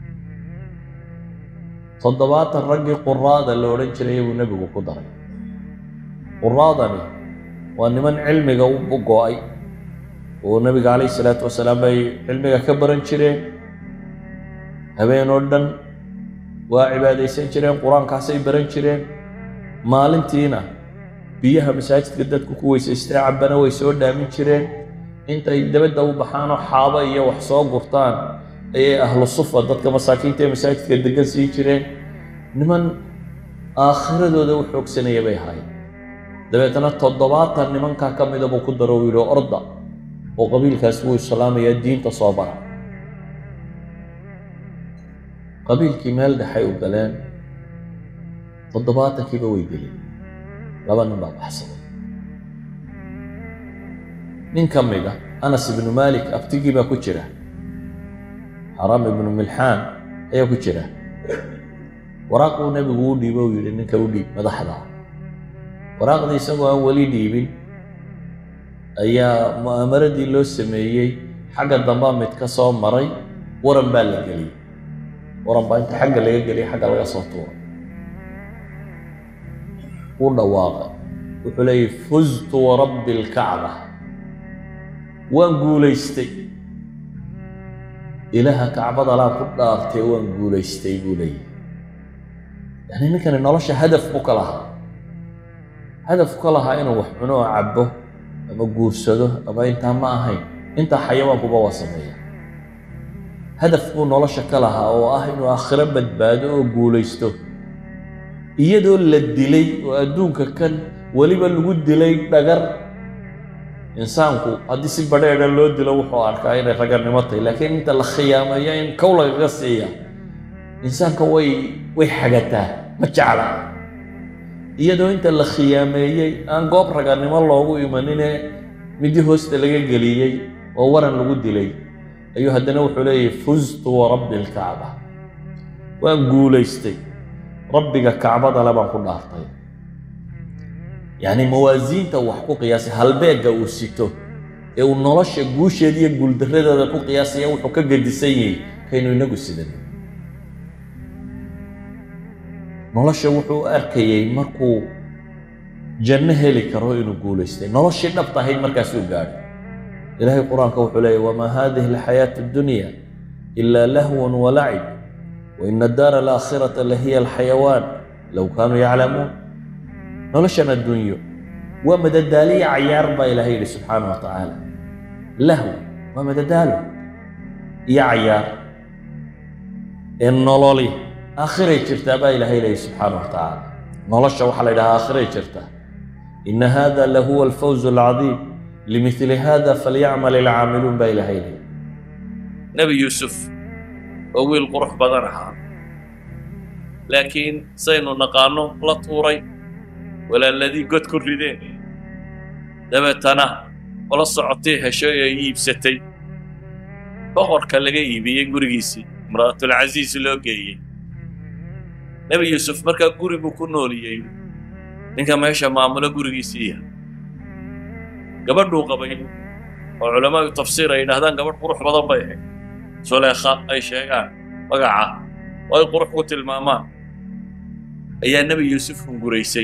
toddobaatan raggii quraada la odhan jiray buu nebigu ku daray quraadani waa niman cilmiga u go'ay oo nebiga calayhi salaatu wasalaam bay cilmiga ka baran jireen habeen oo dhan waa cibaadaysan jireen qur-aankaasay baran jireen maalintiina biyaha masaajidka dadku ku weysaystay cabbana way soo dhaamin jireen intay dabadda u baxaanoo xaabo iyo wax soo gurtaan ayay ahlu sufa dadka masaakiinta ee masaajidka degan sii jireen niman aakhiradooda u xoogsanaya bay ahaayeen dabeetana toddobaatan nimankaa ka mida buu ku daro uu yidhi orda oo qabiilkaas wuu islaamayaa diinta soo bara qabiilkii meel dhexay u galeen toddobaatankiiba way gelin laba nin baa baxsaday nin ka mida anas ibnu maalik abtigii baa ku jira xaram ibnu milxaan ayaa ku jira waraaquu nebigu u dhiibo uu yidhi ninka u dhiib madaxda waraaqdii isagoo aan weli dhiibin ayaa mu'aamaradii loo sameeyey xagga dambaa mid ka soo maray waran baa la geliyey waran baa inta xagga laga geliyay xagga laga soo tuuray wuu dhawaaqay wuxuu leeyahy fuztu warabbi alkacba waan guulaystay ilaaha kacbada laan ku dhaartay waan guulaystay buu leeyahy yani ninkani nolosha hadaf buu ka lahaa hadaf ka lahaa inuu wax cuno oo cabbo ama guursado ama intaa ma ahayn intaa xayawaankuba waa sameeya hadaf buu nolosha ka lahaa oo ah inuu aakhiro badbaado oo guulaysto iyadoo la dilay oo adduunka kan weliba lagu dilay dhagar insaanku haddii si badheedha loo dilo wuxuu arkaa inay raganimo tahay laakiin inta la khiyaameeyo in kow lagaga siiya insaanka way way xagataa ma jecla iyadoo inta la khiyaameeyey aan goob raganimo loogu imanine midii hoosta laga geliyey oo waran lagu dilay ayuu haddana wuxuu leeyahy fuztu warabbi alkacba waan guulaystay rabbiga kacbada le baan ku dhaartay yacni mawaasiinta wax ku qiyaasay halbeegga uu sito ee uu nolosha guusheeda iyo guuldarradeeda ku qiyaasaya wuxuu ka gedisan yahay kaynu inagu sidan nolosha wuxuu arkayey markuu janno heli karo inuu guulaystay noloshii dhabta ahayd markaasuu gaadhay ilaahay qur-aanka wuxuu leeyahy wamaa hadihi alxayaatu addunya ilaa lahwan walacib waina addaara alaakhirata lahiya alxayawaan low kaanuu yaclamuun noloshan adduunyo waa madadaaliya cayaar baa ilaahay yidhi subxaana wa tacaala lahu waa madadaalo iyo cayaar ee nololi aakhiray jirtaa baa ilaahay leeyahy subxaana wa tacaala nolosha waxaa la yidhahaa aakhiray jirtaa ina hada lahuwa alfawz alcadiim limithli hada falyacmal alcaamiluun baa ilaahay leeyahy nebi yuusuf oo wiil qurux badan ahaa laakiin saynu naqaanno la tuuray walaaladii god ku rideen dabeetana ola socotay heshay ee iibsatay boqorka laga iibiyey gurigiisii imra'atulcasiis loo geeyey nebi yuusuf markaa guri buu ku nooliyey ninka meesha maamulo gurigiisiiya gabadhuu qabay oo culamaadu tafsiir ay yidhahdaan gabadh qurux badan bay ahayd suleekha ay sheegaan magaca oo ay qurux ku tilmaamaan ayaa nebi yuusuf hunguraysay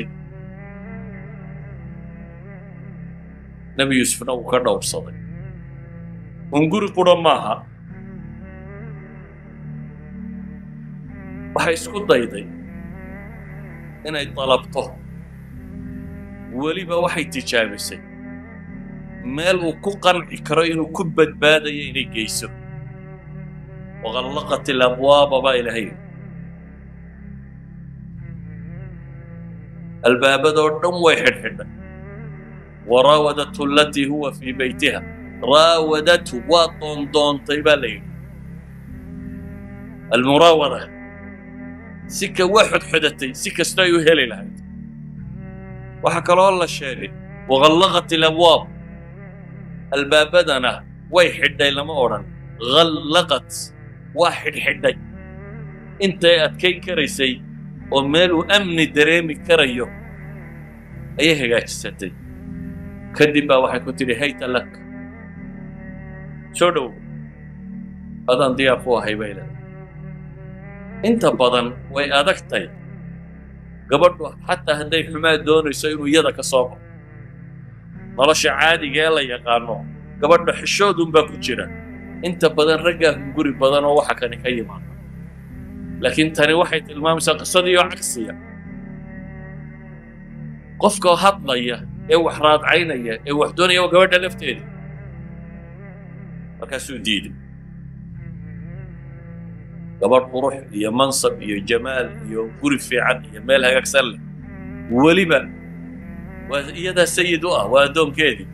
nebi yuusufna uu ka dhowrsaday hunguri qura maaha waxay isku dayday inay dalabto weliba waxay tijaabisay meel uu ku qanci karo inuu ku badbaadayo inay geyso waqallaqat alabwaaba baa ilaahay albaabadoo dhan way xidhxidhay waraawadathu alatii huwa fii beytiha raawadathu waa doondoontay baa la yidhi almuraawada si ka waa xodxodatay si kastoo ay u heli lahayd waxaa kaloo la sheegay waqallaqat alabwaab albaabadana way xidhay lama odhan qallaqat waa xidhxidhay intay adkayn karaysay oo meel uu amni dareemi karayo ayay hagaajisatay kadib baa waxay ku tidhi hayta lak soo dhow adaan diyaar ku ahay bay leedahay inta badan way adagtay gabadhu xataa hadday xumaa doonayso inuu iyada ka soo baxo nolosha caadiga ee la yaqaano gabadha xishoodunbaa ku jira inta badan raggaa hunguri badan oo waxa kani ka yimaada laakiin tani waxay tilmaamaysaa qisadii oo cagsiya qofka hadlaya ee wax raadcaynaya ee wax doonaya waa gabadha lafteeda markaasuu diiday gabadh qurux iyo mansab iyo jamaal iyo guri fiican iyo meel hagaagsan leh weliba waa iyadaa sayid u ah waa addoonkeedii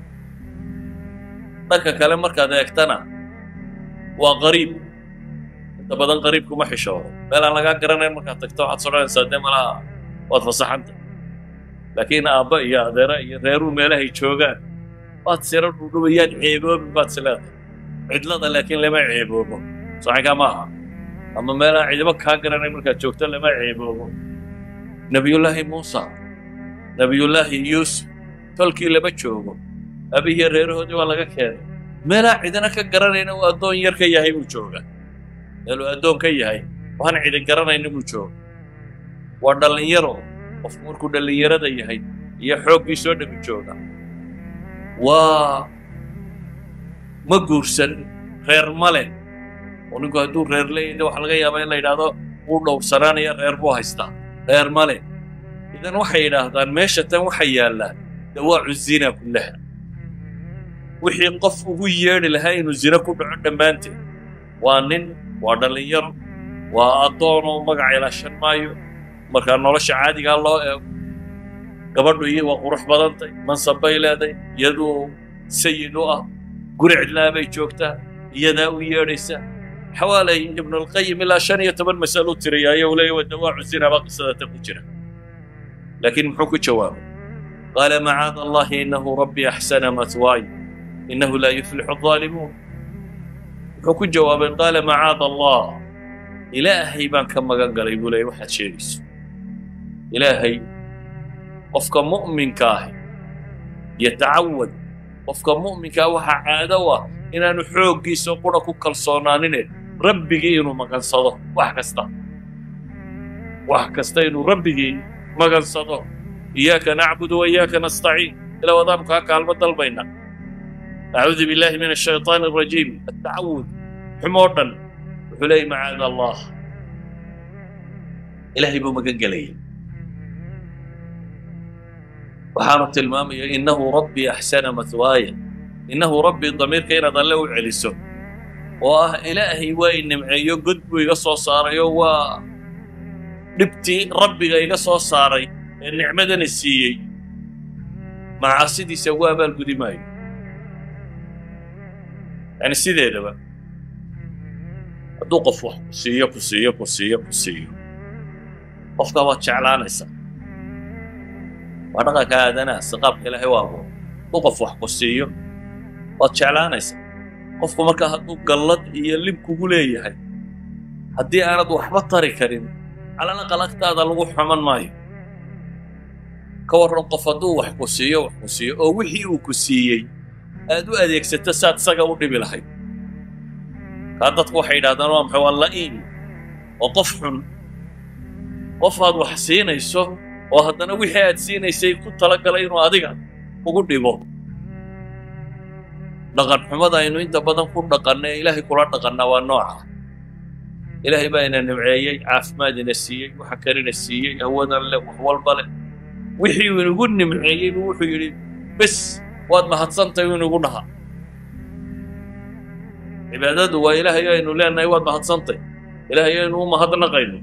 dhanka kale markaad eegtana waa qariib inta badan qariibkuma xishoodo meel aan lagaa garanayn markaad tagto waxaad sodhanaysaa dee malaha waad fasaxanta laakiin aabba iyo adeera iyo reeruu meelahay joogaan waad sira dhudhubayaan ceeboobin baad sileedahay cidlada laakiin lama ceeboobo saxinkaa ma aha ama meelaan cidibo kaa garanayn markaad joogto lama ceeboobo nebiyullaahi muusa nebiyullaahi yuusuf tolkii lama joogo abihiyo reerahoodii waa laga keenay meelaa cidina ka garanayna uu addoon yar ka yahay buu joogaa meeluu addoon ka yahay waxaan cidin garanayna buu jooga waa dhallinyaro qofku markuu dhallinyarada yahay iyo xooggii soo dhami jooga waa ma guursan reer male oo ninku hadduu reer leeyahay waxaa laga yaabaa in la yidhaahdo wuu dhowrsanaanaya reer buu haystaa reer male idan waxay yidhaahdaan meesha tan waxa yaallaa dawaacu zina kullaha wixii qof ugu yeedhi lahaa inuu zina ku dhaco dhammaanteed waa nin waa dhallinyaro waa addoon oo magaca ilaashan maayo markaa nolosha caadigaa loo eego gabadhu iyo waa qurux badantay mansab bay leedahay iyaduu sayid u ah guri cidlaa bay joogtaa iyadaa u yeedhaysa xawaalay ibnulqayim ilaa shan iyo toban masalo tiriyaayo uu leeyahy waa dawaacu zina baa qisadata ku jira laakiin muxuu ku jawaabay qaala macaada allahi inahu rabbi axsana matwaay inahu laa yuflixu الظaalimuun wuxuu ku jawaabay qaala macaada allah ilaahay baan ka magan galay buu leeyay waxaad sheegayso ilaahay qofka mu'minka ahi yatacawad qofka mu'minkaa waxaa caado u ah inaanu xooggiisa qura ku kalsoonaanine rabbigii inuu magansado wax kasta wax kasta inuu rabbigii magansado iyaaka nacbudu wa iyaaka nastaciin ilaa wadaanu kaa kaalmo dalbayna acuudu billahi min ashayطaan الrajiim atacawud xumoo dhan wuxuu leeyay macaada allah ilaahay buu magan gelaya waxaanu tilmaamaya inahu rabbii axsana matwaaya innahu rabbii damiirka inaad alle u celiso oo ah ilaahay waa i nimceeyo god buu iga soo saarayo waa dhibtii rabbiga iga soo saaray ee nicmadana siiyey macaasidiisa ugu abaalgudi maayo yani sideedaba hadduu qof wax ku siiyo ku siiyo ku siiyo ku siiyo qofkaa waad jeclaanaysaa waa dhaqanka aadanaha siqaabka ilaahay waa abuur hadduu qof wax ku siiyo waad jeclaanaysaa qofku markaa hadduu gallad iyo lib kugu leeyahay haddii aanad waxba tari karin calal aqal agtaada lagu xuman maayo ka warran qof hadduu wax ku siiyo wax ku siiyo oo wixii uu ku siiyey aad u adeegsato saad isaga u dhibi lahayd kaa dadku waxay yidhahdaan waa maxay waa la'iim oo qof xun qof aad wax siinayso oo haddana wixii aad siinaysay ku talagalay inuu adiga ugu dhibo dhaqan xumada aynu inta badan ku dhaqanna ee ilaahay kula dhaqannaa waa nooca ilaahay baa ina nimceeyey caafimaad ina siiyey waxa kalena siiyey hawadan leh wax walba leh wixii uu inagu nimceeyey buu wuxuu yidhi bes waad mahadsantahay uu inagu dhaha cibaadadu waa ilaahay aynu leenahay waad mahadsantahy ilaahay aynu u mahadnaqayno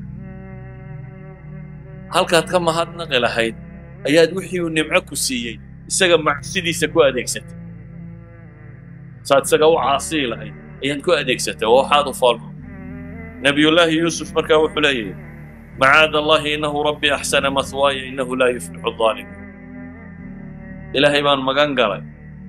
halkaad ka mahadnaqi lahayd ayaad wixii uu nimco ku siiyey isaga macsidiisa ku adeegsatay saad isaga u caasii lahayd ayaad ku adeegsatay oo waxaad u foolmo nabiyullaahi yuusuf markaa wuxuu leeyahay macaada allahi inahu rabbi axsana mahwaaya inahu laa yuflixu الظaalimuun ilaahay baan magan galay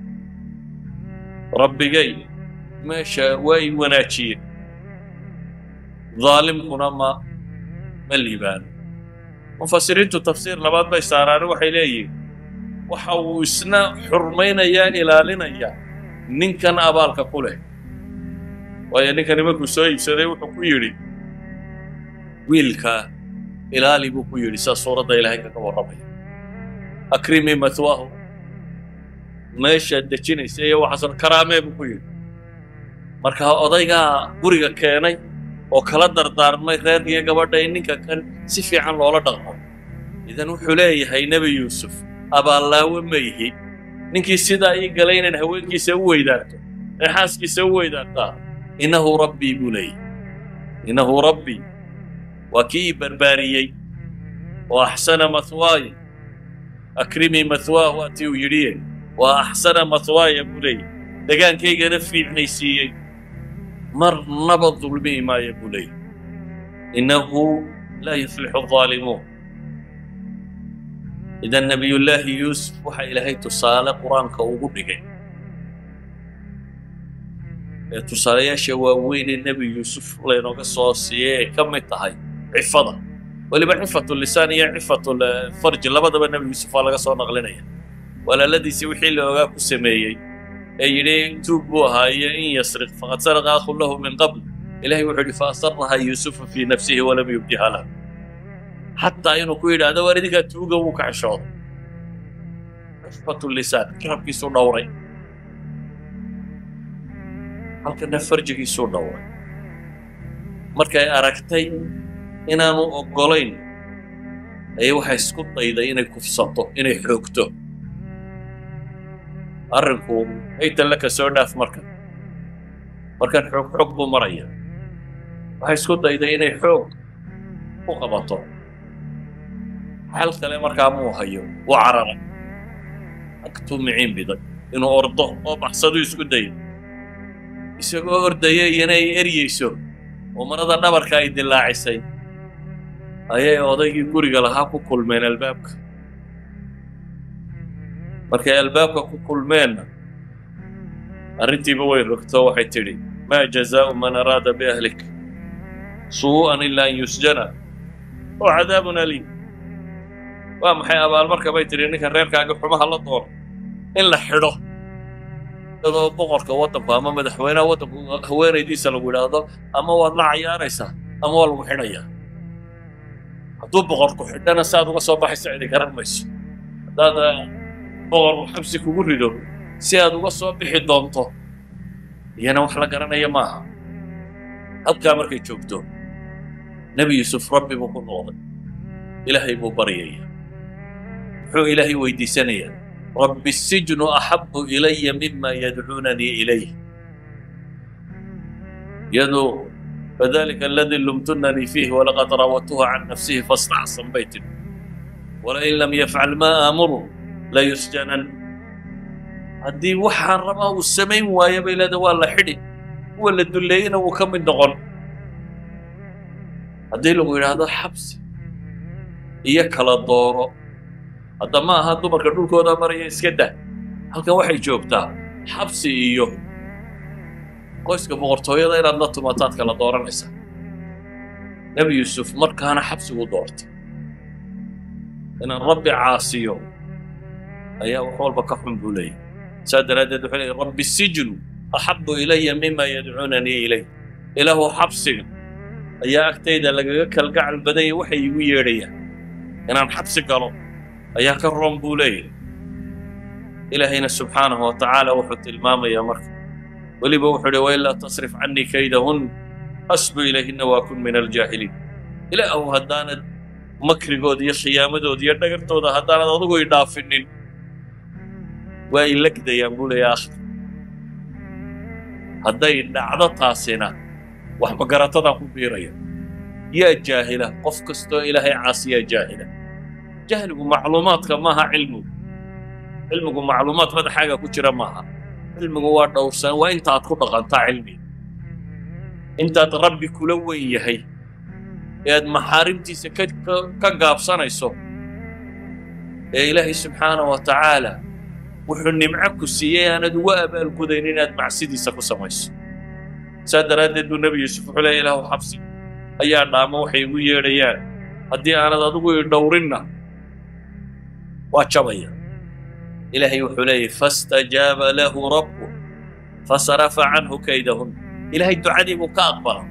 rabbigay meesha waa i wanaajiyeen daalimkuna ma ma liibaano mufasiriintu tafsiir labaad bay saaraani waxay leeyihiin waxa uu isna xurmaynayaa ilaalinayaa ninkan abaalka ku leh waayo ninkani markuu soo iibsaday wuxuu ku yidhi wiilkaa ilaali buu ku yidhi saa suuradda ilaahay kaga warramaya akrimii matwaahu meeshaad dejinaysa iyo waxaasoo karaamee buu ku yidhi marka odaygaa guriga keenay oo kala dardaarmay reerkiiyo gabadha in ninka kan si fiican loola dhaqmo idan wuxuu leeyahay nebi yuusuf abaallaawe ma ihi ninkii sidaa ii galay inaan haweenkiisa u weydaarto ee xaaskiisa u weydaartaa innahu rabbii buu leeyahay innahu rabbii waa kii ii barbaariyey oo axsana mathwaaya akrimii mathwaahu atii uu yidhiye waa axsana mathwaaya buu leeyahay degaankaygana fiicnaysiiyey marnaba dulmihi maayo buu leeyahay innahu laa yuflixu الظaalimuun idan nebiyullaahi yuusuf waxaa ilaahay tusaale qur-aanka ugu dhigay ee tusaalayaasha waaweyn ee nebi yuusuf laynooga soo siiyey ay ka mid tahay cifada weliba cifatu lisaan iyo cifatu farji labadaba nebi yuusuf waa laga soo naqlinaya walaaladiisii wixii la ogaa ku sameeyey ee yidhi tuub buu ahaa iyo in yasriq faqad saraqa akhun lahu min qabl ilahay wuxuu yidhi faasaraha yuusufu fii nafsihi walam yubdiha lahu xataa inuu ku yidhaahdo waar idinkaa tuuga wuu ka xishooday cifatu lisaan carabkiisuu dhowray halkana farjigiisuu dhowray markay aragtay inaanu oggolayn ayay waxay isku dayday inay kufsato inay xoogto arrinku haytan laka soo dhaaf marka markan xoog xoog buu maraya waxay isku dayday inay xoog u qabato xal kale markaa muu hayo wuu cararay agtuu miciin biday inuu ordo oo baxsaduu isku dayo isagoo ordaya iyana ay eryayso oo marada dhabarka ay dilaacisay ayay odaygii guriga lahaa ku kulmeen albaabka markay albaabka ku kulmeenna arrintiiba way rogto waxay tidhi maa jazaa'u man araada biahlik suu'an ilaa an yusjana oo cadaabun aliim waa maxay abaalmarka bay tidhi ninkan reerkaaga xumaha la doono in la xidho iyadoo boqorka waddanku ama madaxweynaha waddanku haweenaydiisa lagu yidhaahdo ama waad la cayaaraysaa ama waa lagu xidhayaa hadduu boqorku xidhana si aad uga soo baxayso cidi garan mayso haddaad boqorku xabsi kugu rido si aad uga soo bixi doonto iyana wax la garanaya maaha halkaa markay joogto nebi yuusuf rabbi buu ku noqday ilaahay buu baryaya muxuu ilaahay weydiisanayaa rabbi الsijnu axabu ilaya mima yadcuunanii ilayh yaduu fadalika aladii lumtunanii fiih walaqad raawatuhu can nafsihi faاstacsan bay tidhi walain lam yafcal ma aamuru layusjanan haddii waxaan rabaa uu samayn waayo bay leeda waa la xidhi kuwa la dulleeyena wuu ka mid noqon haddii lagu yidhaahdo xabsi iyo kala dooro hadda ma aha dumarka dhulkooda maraya iska dah halkan waxay joogtaa xabsi iyo qoyska boqortooyada inaad la tumataad kala dooranaysaa nebi yuusuf markaana xabsigu doortay inaan rabbi caasiyo ayaa wax walba ka xun buu leeyahy saa daraaddeed wuxuu leeyay rabbi sijnu axabu ilaya mima yadcuunanii ilayh ilaahu xabsiga ayaa agtayda lagaga kalgacal badanya waxay igu yeedhayaan inaan xabsi galo ayaa ka roon buu leeyahay ilaahayna subxaanahu wa tacaala wuxuu tilmaamayaa marka weliba wuxuu idhi wailaa tasrif cannii kaydahun asbu ilayhinna waa kun min aljaahiliin ilaahu haddaanad makrigooda iyo khiyaamadooda iyo dhagartooda haddaanad adigu i dhaafinin waa i legdayaan buu leeyahay akhir hadday dhacdo taasina wax magaratadaan ku biiraya yaa jaahila qof kastoo ilaahay caasiyaa jaahila jahligu macluumaadka maaha cilmigu cilmigu macluumaad madaxaaga ku jira maaha cilmigu waa dhowrsan waa intaad ku dhaqantaa cilmiga intaad rabbi kula weyn yahay ee aad maxaarimtiisa ka gaabsanayso ee ilaahay subxaana wa tacaala wuxuu nimco ku siiyey aanad uga abaalgudayn inaad macsidiisa ku samayso saa daraaddeed buu nebi yuusuf wuxuu leeya ilaahu xabsi ayaa dhaamo waxay igu yeedhayaan haddii aanad adigu i dhowrinna waa jabaya ilaahay wuxuu leeyahy faاstajaaba lahu rabbu fasarafa canhu kaydahun ilaahay ducadii buu ka aqbala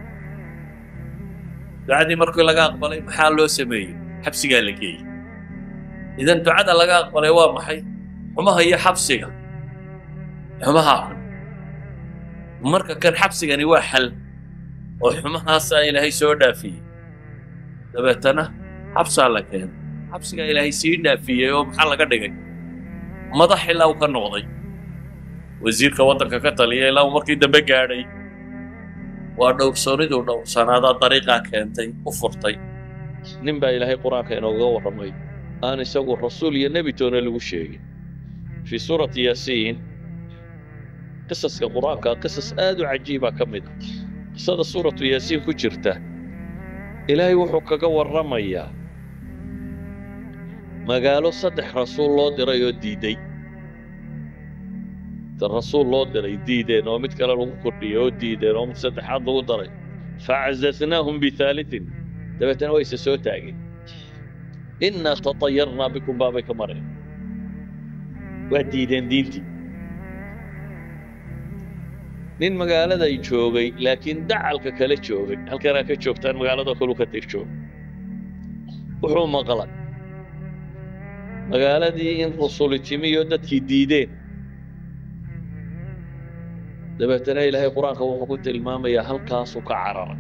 ducadii markii laga aqbalay maxaa loo sameeyey xabsigaa la geeyey idan ducada laga aqbalay waa maxay xumaha iyo xabsiga xumaha xun marka kan xabsigani waa xal oo xumahaasaa ilaahay soo dhaafiyey dabeetana xabsaa la keenay xabsigaa ilaahay sii dhaafiyey oo maxaa laga dhigay madax ilaa uu ka noqday wasiirka waddanka ka taliya ilaa uu markii dambe gaadhay waa dhowrsooniduu dhowrsanaadaa dariiqaa keentay u furtay nin baa ilaahay qur-aanka inooga warramay aan isagu rasuul iyo nebi toona lagu sheegin fii suurati yaasiin qisaska qur-aanka qisas aad u cajiiba ka mid a qisada suuratu yaasiin ku jirta ilaahay wuxuu kaga warramayaa magaalo saddex rasuul loo diray oo diiday rasuul loo diray diideen oo mid kale lagu kordhiyey oo diideen oo mid saddexaad lagu daray facazasnaahum bihaalitin dabeetana way isa soo taageen innaa tatayarnaa bikum baabay ka mareen waa diideen diintii nin magaaladay joogay laakiin dacalka kale joogay halkanaa ka joogtaan magaalada kalu ka tir joog wuxuu maqlay magaaladii in rusuli timiyo dadkii diideen dabeetana ilaahay qur-aanka wuxuu ku tilmaamayaa halkaasuu ka cararay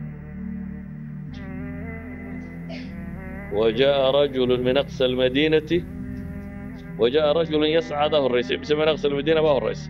وجاء رجل من أقصى المدينة وجاء رجل يسعى ده الرئيس بس من أقصى المدينة ما هو الرئيس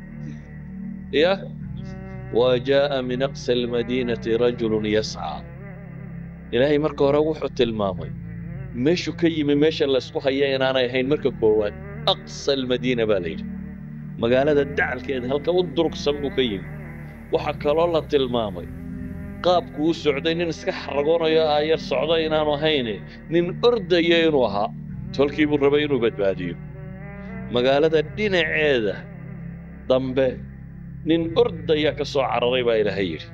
إيه وجاء من أقصى المدينة رجل يسعى إلهي مركو روح التلمامي مشو كيمي مشى اللي اسقو هيين أنا يحين مركو كوان أقصى المدينة باليل magaalada dacalkeeda halka u durugsan buu ka yimi waxaa kaloo la tilmaamay qaabku u socday nin iska xaragoonayo aayar socda inaanu ahayne nin ordaya inuu ahaa tolkii buu rabay inuu badbaadiyo magaalada dhinaceeda dambe nin ordaya ka soo cararay baa ilaahay yidhi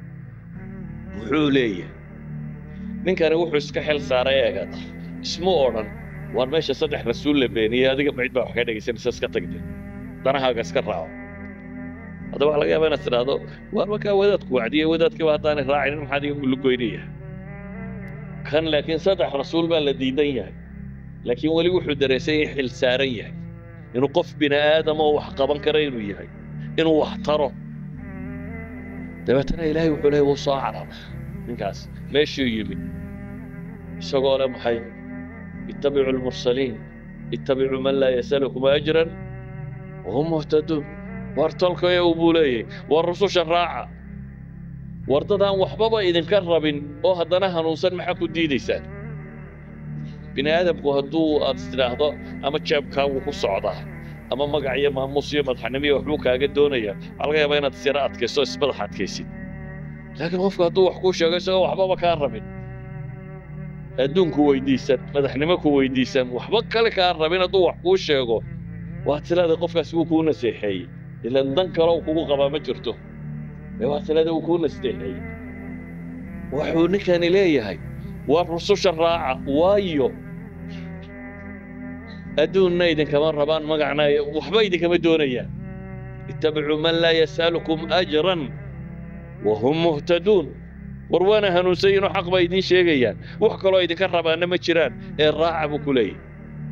wuxuu leeyahay ninkani wuxuu iska xil saaray eegada ismu odhan waan meesha saddex rasuul la beeniyey adiga macid baa wax ka dhegaysanaysa iska tagde danahaaga iska raaco haddaba waxa laga yaaba inaad tidhaahdo waar markaa wadaadku wacdiyey wadaadkiiba haddaanay raacinin maxaad iga lugoynaya kan laakiin saddex rasuul baa la diidan yahay laakiin weli wuxuu dareesay in xil saaran yahay inuu qof bini aadama oo wax qaban kara inuu yahay inuu wax taro dabeetana ilaahay wuxuu leeyahy wuu soo carara ninkaas meeshuu yimi isagoo le maxay ittabicu lmursaliin ittabicuu man laa yasalukum ajran wahum muhtaduun war tolkaya buu leeyahy war rususha raaca war dadaan waxbaba idinka rabin oo haddana hanuunsan maxaa ku diidaysaan bini aadamku hadduu aad istidhaahdo ama jeebkaagu ku socdaa ama magac iyo maamuus iyo madaxnimo iyo waxbuu kaaga doonaya waxaa laga yaabaa inaad sira adkayso ismadax adkaysid laakiin qofku hadduu wax kuu sheego isagoo waxbaba kaa rabin adduunku weydiisan madaxnimo ku weydiisan waxba kale kaa rabin hadduu wax kuu sheego waa tilada qofkaasi wuu kuu naseexeeyey ilan dan kale uu kugu qabaa ma jirto ee waa tilada uu kuu naseexeeyey wuxuu ninkani leeyahay waa rususha raaca waayo adduunna idinkama rabaan magacna waxba idinkama doonayaan ittabicuu man laa yas'alukum ajran wahum muhtaduun war waana hanuunsayiinoo xaq baa idiin sheegayaan wax kaloo idinka rabaanna ma jiraan ee raaca buu ku leeyahy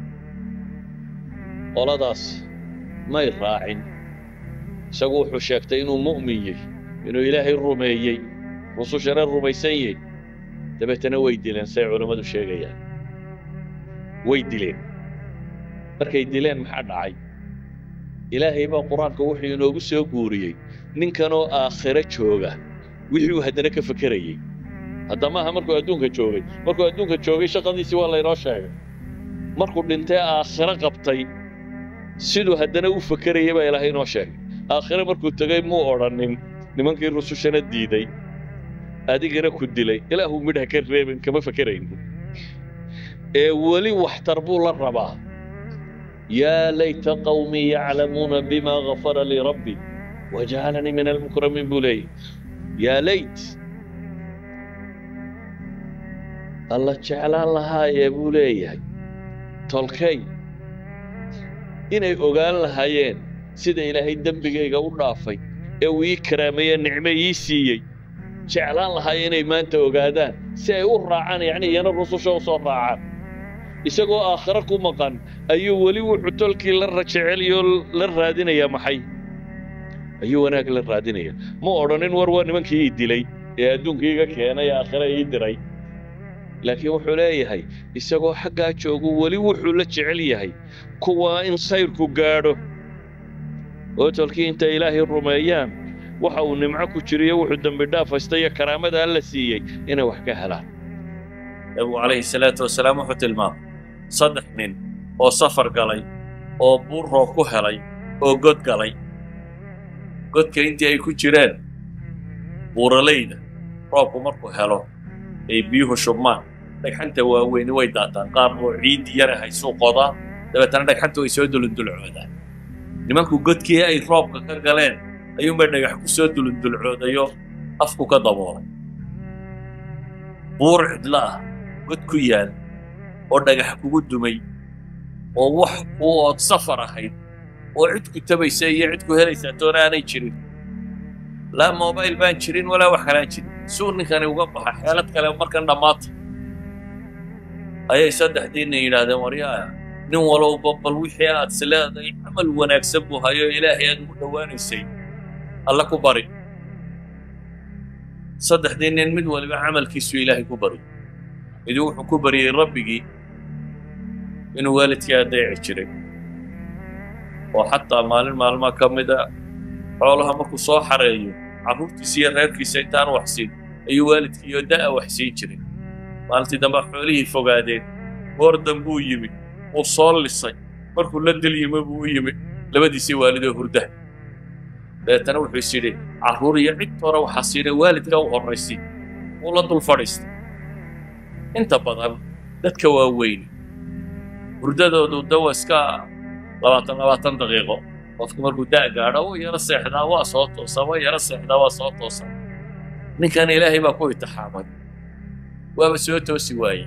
qoladaas may raacin isagu wuxuu sheegtay inuu mu'min yahy inuu ilaahay rumeeyey rusushana rumaysan yahy dabeetana way dileen say culammadu sheegayaan way dileen markay dileen maxaa dhacay ilaahay baa qur-aanka wuxuu inoogu soo guuriyey ninkanoo aakhiro jooga wixii uu haddana ka fekerayey hadda maaha markuu adduunka joogay markuu adduunka joogay shaqadiisii waa laynoo sheegay markuu dhintay aakhiro qabtay siduu haddana u fekerayay baa ilaahay inoo sheegay aakhire markuu tegay muu odhanin nimankii rusushana diiday adigana ku dilay ilaahuu midha ka reebin kama fekerayno ee weli waxtar buu la rabaa yaa layta qawmii yaclamuuna bimaa gafara lii rabbi wajacalanii min almukramiin buu leeyahy yaa layt alla jeclaan lahaayee buu leeyahay tolkay inay ogaan lahaayeen sida ilaahay dembigayga u dhaafay ee uu ii karaameeye nicmo ii siiyey jeclaan lahaayeen inay maanta ogaadaan si ay u raacaan yacni iyana rususha u soo raacaan isagoo aakhiro ku maqan ayuu weli wuxuu tolkii la rajeceliyo la raadinayaa maxay ayuu wanaag la raadinaya ma odhanin war waa nimankii ii dilay ee adduunka iga keenay aakhira ii diray laakiin wuxuu leeyahay isagoo xaggaa joogu weli wuxuu la jecel yahay kuwaa in sayrku gaadho oo tolkii intay ilaahay rumeeyaan waxa uu nimco ku jiriyo wuxuu dembi dhaaf haysta iyo karaamada alla siiyey inay wax ka helaan nabigu calayhi salaatu wasalaam wuxuu tilmaamay saddex nin oo safar galay oo buur roob ku helay oo god galay godka intii ay ku jireen buuralayda roobku markuu helo ay biyuhu shubmaan dhagxanta waaweyni way daataan qaar oo ciiddi yara haysuu qodaa dabeetana dhagxanta way soo dulundulcoodaan nimanku godkii ay roobka ka galeen ayuunbay dhagax ku soo dulundulcoodayo afku ka daboolay buur cidla ah god ku yaal oo dhagax kugu dumay oo wax kuu ood safar ahayd oo cid ku tabaysa iyo cid ku helaysaa toona aanay jirin laa mobayl baan jirin walaa wax kalaan jirin suu ninkani uga baxa xeelad kale markan dhammaata ayay saddexdiinna yidhaahdeen waryaa nin walowba bal wixii aad isleedahay camal wanaagsan buu hayo ilaahay aad ugu dhowaanaysay alla ku bari saddexdii nin mid waliba camalkiisu ilaahay ku bari miduu wuxuu ku baryey rabbigii inuu waalidkii adeeci jiray oo xataa maalin maalmaa ka mida xoolaha markuu soo xareeyo carruurtiisa iyo reerkiisa intaan waxsiin ayuu waalidkiiyo da'a waxsiin jiray maalintii dambe xoolihii fogaadeen goor dambuu yimid wuu soo lisay markuu la dil yimi buu u yimid labadiisii waalidoo hurdaha dabeetana wuxuu is yidhi carruur iyo cid hore waxaa siinay waalidka u horraysi wuu la dul fadhiistay inta badan dadka waaweyn hurdadoodu dawa iska labaatan labaatan daqiiqo qofku markuu da' gaadho wuu yaro seexdaa waa soo toosaa waa yaro seexdaa waa soo toosaa ninkan ilaahay baa ku itixaamay waaba soo toosi waayey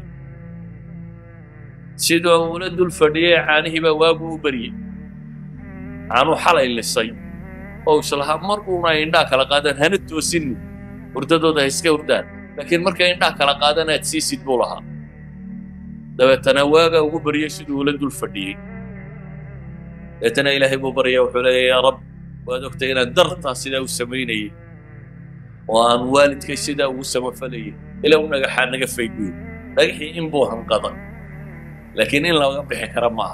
sidoo uula dul fadhiyey caanihii baa waagu u baryey caanuu xalay lisay oo islahaa mar uuna indhaa kala qaadaan hana toosinni hurdadooda ha iska hurdaan laakiin markay indhaa kala qaadaan aad siisid buu lahaa dabeetana waagaa ugu baryey siduu ula dul fadhiyey dabeetana ilaahay buu baryaya wuxuu leeya yaa rab waad ogtay inaan dartaa sidaa u samaynayey oo aan waalidkay sidaa ugu samafalayay ilaa u dhagaxaa naga fayguyo dhagaxii in buu hanqada laakiin in laga bixi kara maaha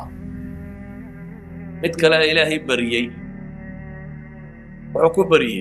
mid kale ilaahay baryey wuxuu ku baryey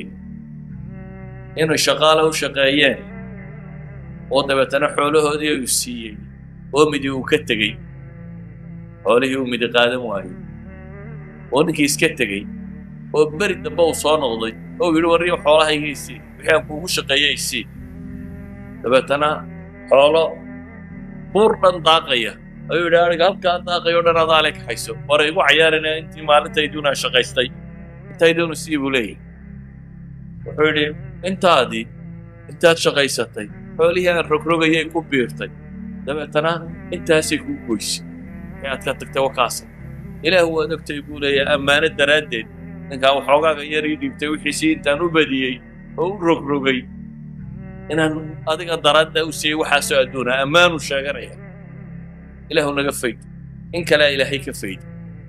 inay shaqaale u shaqeeyeen oo dabeetana xoolahoodii uu siiyey oo midi uu ka tegey xoolihii uu midi qaadan waayey oo ninkii iska tegey oo beri dambe uu soo noqday oo yidhi warriyo xoolahayga isii wixii aan kuugu shaqeeyey isii dabeetana xoolo buur dhan daaqaya ayuu yidhi aniga halkaa daaqayo dhan adaa le kaxayso war igu cayaarina intii maalintayduuna shaqaystay intayduunu sii buu leeyahy wuxuu yidhi intaadii intaad shaqaysatay xoolihii aan rogrogayay ku biirtay dabeetana intaasay kuu goysay wixii aad ka tagtay wakaasa ilaah waad ogtay buu leeyahay ammaano daraaddeed ninkaa waxoogaaga yar ii dhiibtay wixiisii intaan u badiyey oo u rogrogay inaan adiga daraadda u siiyey waxaasoo adduuna ammaanu sheeganaya ilaahu naga fayd in kalea ilaahay ka fayd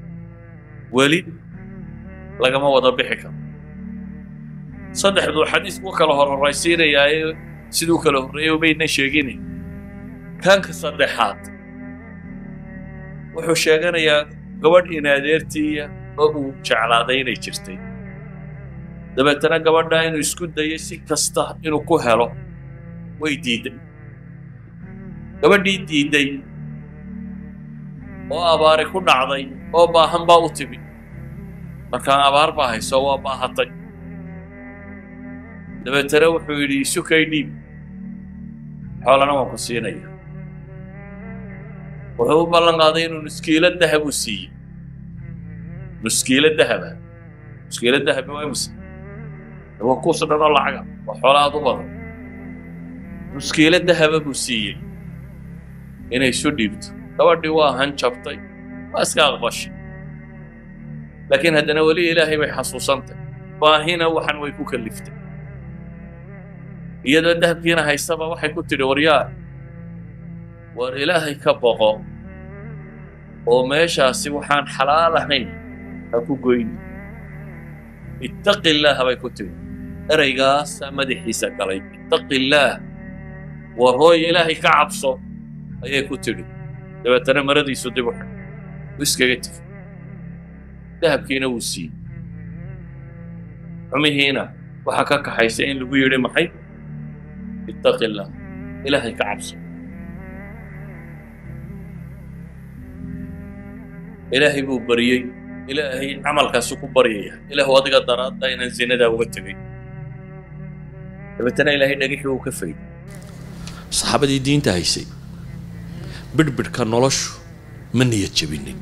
weli lagama wada bixi karo saddexduu xadiisku kala hororaysiinayaaye siduu kala horreeyey umayna sheegine kaanka saddexaad wuxuu sheeganayaa gabadh inaadeertiiya oo uu jeclaaday inay jirtay dabeetana gabadhaa inuu isku dayay si kasta inuu ku helo way diidday gabadhii diidday oo abaari ku dhacday oo baahan baa u timi markaan abaar baa hayso waa baahatay dabeetana wuxuu yidhi isukay dhiib xoolana waan ku siinaya wuxuu u ballan qaaday inuu nuskiilo dahab u siiyey nuskiilo dahaba nuskiilo dahabi waa imse waa kuus dhan oo lacaga waa xoola aad u badan nuskiilo dahaba buu siiyey inay isu dhiibto gabadhii waa hanjabtay waa iska aqbashay laakiin haddana weli ilaahay bay xasuusantay baahina waxan way ku kalliftay iyadoo dahabkiina haystaba waxay ku tidhi waryaa war ilaahay ka boqo oo meeshaasi waxaan xalaal ahayn ha ku goyni ittaqi illaaha bay ku tiri eraygaasaa madaxiisa galay ittaqi illaah war hooy ilaahay ka cabso ayay ku tidhi dabeetana maradiisu dib u xidh u iskaga tegi dahabkiina wuu siiyey xumihiina waxaa ka kaxaysa in lagu yidhi maxay ittaqi illaah ilaahay ka cabso ilaahay buu baryey ilaahay camalkaasu ku baryaya ilaahu adiga daraadda inaan zinadaa uga tegay dabeetana ilaahay dhagixii uu ka fayday saxaabadii diinta haysay bidhbidhka noloshu ma niyad jebinin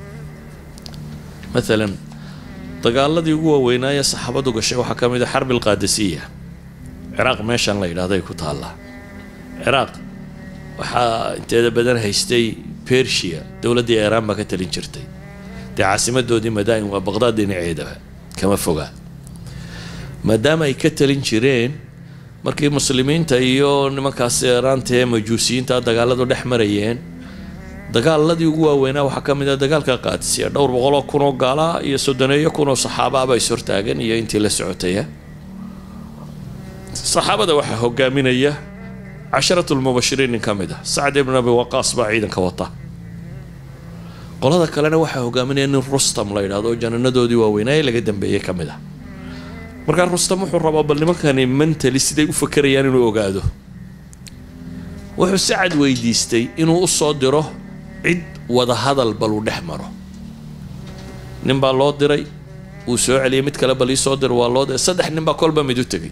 maalan dagaaladii ugu waaweynaaye saxaabadu gashay waxaa ka mid a xarbi alqaadasiya ciraaq meeshan la yidhahday ku taallaa ciraaq waxaa inteeda badan haystay bersia dowladdii iiraan baa ka talin jirtay dee caasimadoodii madaa'in waa baqdaad dhinaceedaba kama fogaa maadaama ay ka talin jireen markii muslimiinta iyo nimankaas iiraanta ee majuusiyiinta dagaaladu dhex marayeen dagaaladii ugu waaweynaa waxaa ka mid ah dagaalka qaadisiya dhowr boqoloo kunoo gaalaa iyo soddoneeyo kunoo saxaabaaba is hortaagan iyo intii la socotaya saxaabada waxaa hogaaminaya casharatu lmubashiriin nin ka mid ah sacd ibn abi waqaas baa ciidanka wata qolada kalena waxaa hogaaminaya nin rustam la yidhahdo oo jananadoodii waaweynaaye laga dambeeyey ka mid ah markaa rustam wuxuu rabaa bal nimankani mentali siday u fakerayaan inuu ogaado wuxuu sacad weydiistay inuu u soo diro cid wada hadal bal uu dhex maro nin baa loo diray wuu soo celiyay mid kale bal ii soo dir waa loo diray saddex nin baa kolba mid u tegey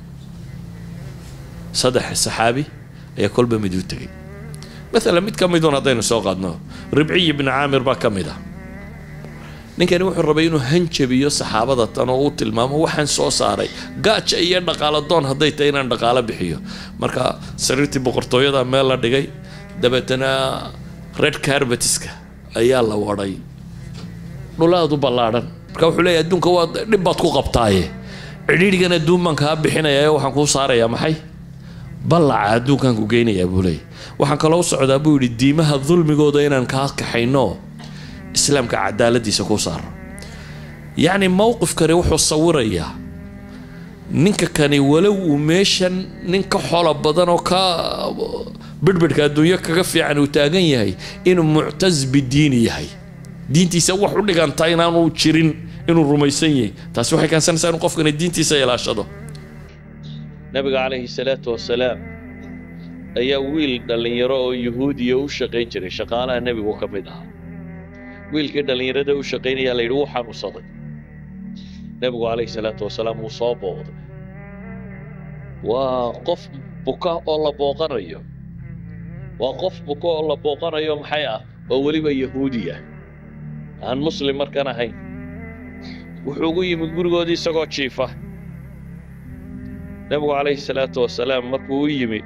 saddex saxaabi ayaa kolba mid u tegey maalan mid ka midun haddaynu soo qaadno ribciy ibni caamir baa ka mid ah ninkani wuxuu rabay inuu hanjabiyo saxaabada tan oo uu tilmaamo waxaan soo saaray gaaja iyo dhaqaalo doon hadday tahay inaan dhaqaalo bixiyo marka sariirtii boqortooyada meel la dhigay dabeetana red carbetiska ayaa la wadhay dhulaadu ballaadhan marka wuxuu leeyahy adduunka waa dhib baad ku qabtaaye cidhiidhigan adduun baan kaa bixinayaa waxaan kuu saarayaa maxay ballaca adduunkaan ku geynayaa buu leeyahy waxaan kaloo u socdaa buu yidhi diimaha dulmigooda inaan kaa kaxayno islaamka cadaaladiisa ku saaro yacni mowqifkani wuxuu sawirayaa ninka kani walow uu meeshan nin ka xolo badan oo ka bidhbidhka adduunyo kaga fiican uu taagan yahay inuu muctas bidiini yahay diintiisa wax u dhigantaa inaanu jirin inuu rumaysan yahay taasi waxay keensanaysaa inuu qofkani diintiisa ilaashado nabiga calayhi salaatu wasalaam ayaa wiil dhallinyaro oo yuhuudiya u shaqayn jiray shaqaalaha nebigu ka mid ahaa wiilkii dhallinyarada u shaqaynayaa la yidhi wuu xanuunsaday nebigu calayhi salaatu wasalaam wuu soo booqday waa qof buka oo la booqanayo waa qof buka oo la booqanayo maxay ah oo weliba yahuudiya aan muslim markan ahayn wuxuu ugu yimid gurigoodii isagoo jiifa nebigu calayhi salaatu wasalaam markuu u yimi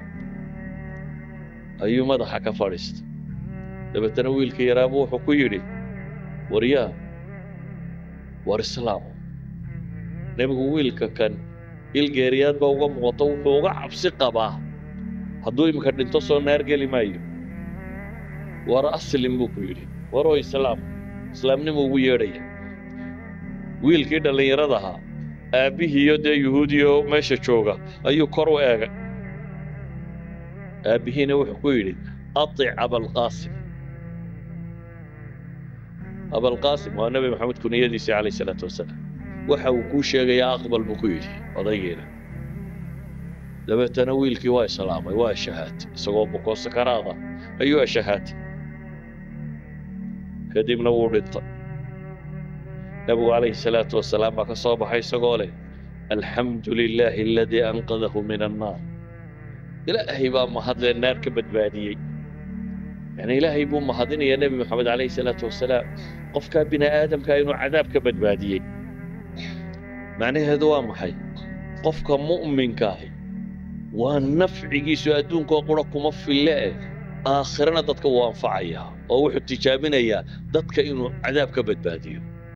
ayuu madaxa ka fadhiistay dabeetana wiilka yaraabu wuxuu ku yidhi waryaa war islaam nebigu wiilka kan ilgeeriyaad baa uga muuqato wuxuu uga cabsi qabaa hadduu iminka dhinto soo naar geli maayo war aslim buu ku yidhi waroo islaam islaamnimo ugu yeedhaya wiilkii dhallinyarada ahaa aabbihiiyo dee yuhuudiyo meesha jooga ayuu kor u eegay aabbihiina wuxuu ku yidhi atic abalqaasim abalqaasim waa nebi maxamed kuniyadiisii calayh salaatu wasalaam waxa uu kuu sheegayaa aqbal buu ku yidhi odaygeena dabeetana wiilkii waa islaamay waa shahaatay isagoo bukoo sakaraada ayuu ashahaatay kadibna wuu dhintay nebigu calayhi salaatu wasalaam baa ka soo baxay isagoo leh alxamdu lilaahi aladii anqadahu min annaar ilaahay baa mahadlee naar ka badbaadiyey yani ilaahay buu mahadinayaa nebi moxamed calayhi salaatu wasalaam qofkaa bini aadamkaa inuu cadaab ka badbaadiyey macnaheedu waa maxay qofka mu'minkaahi waa nafcigiisu adduunkoo qura kuma fille eh aakhirana dadka wuu anfacayaa oo wuxuu tijaabinayaa dadka inuu cadaab ka badbaadiyo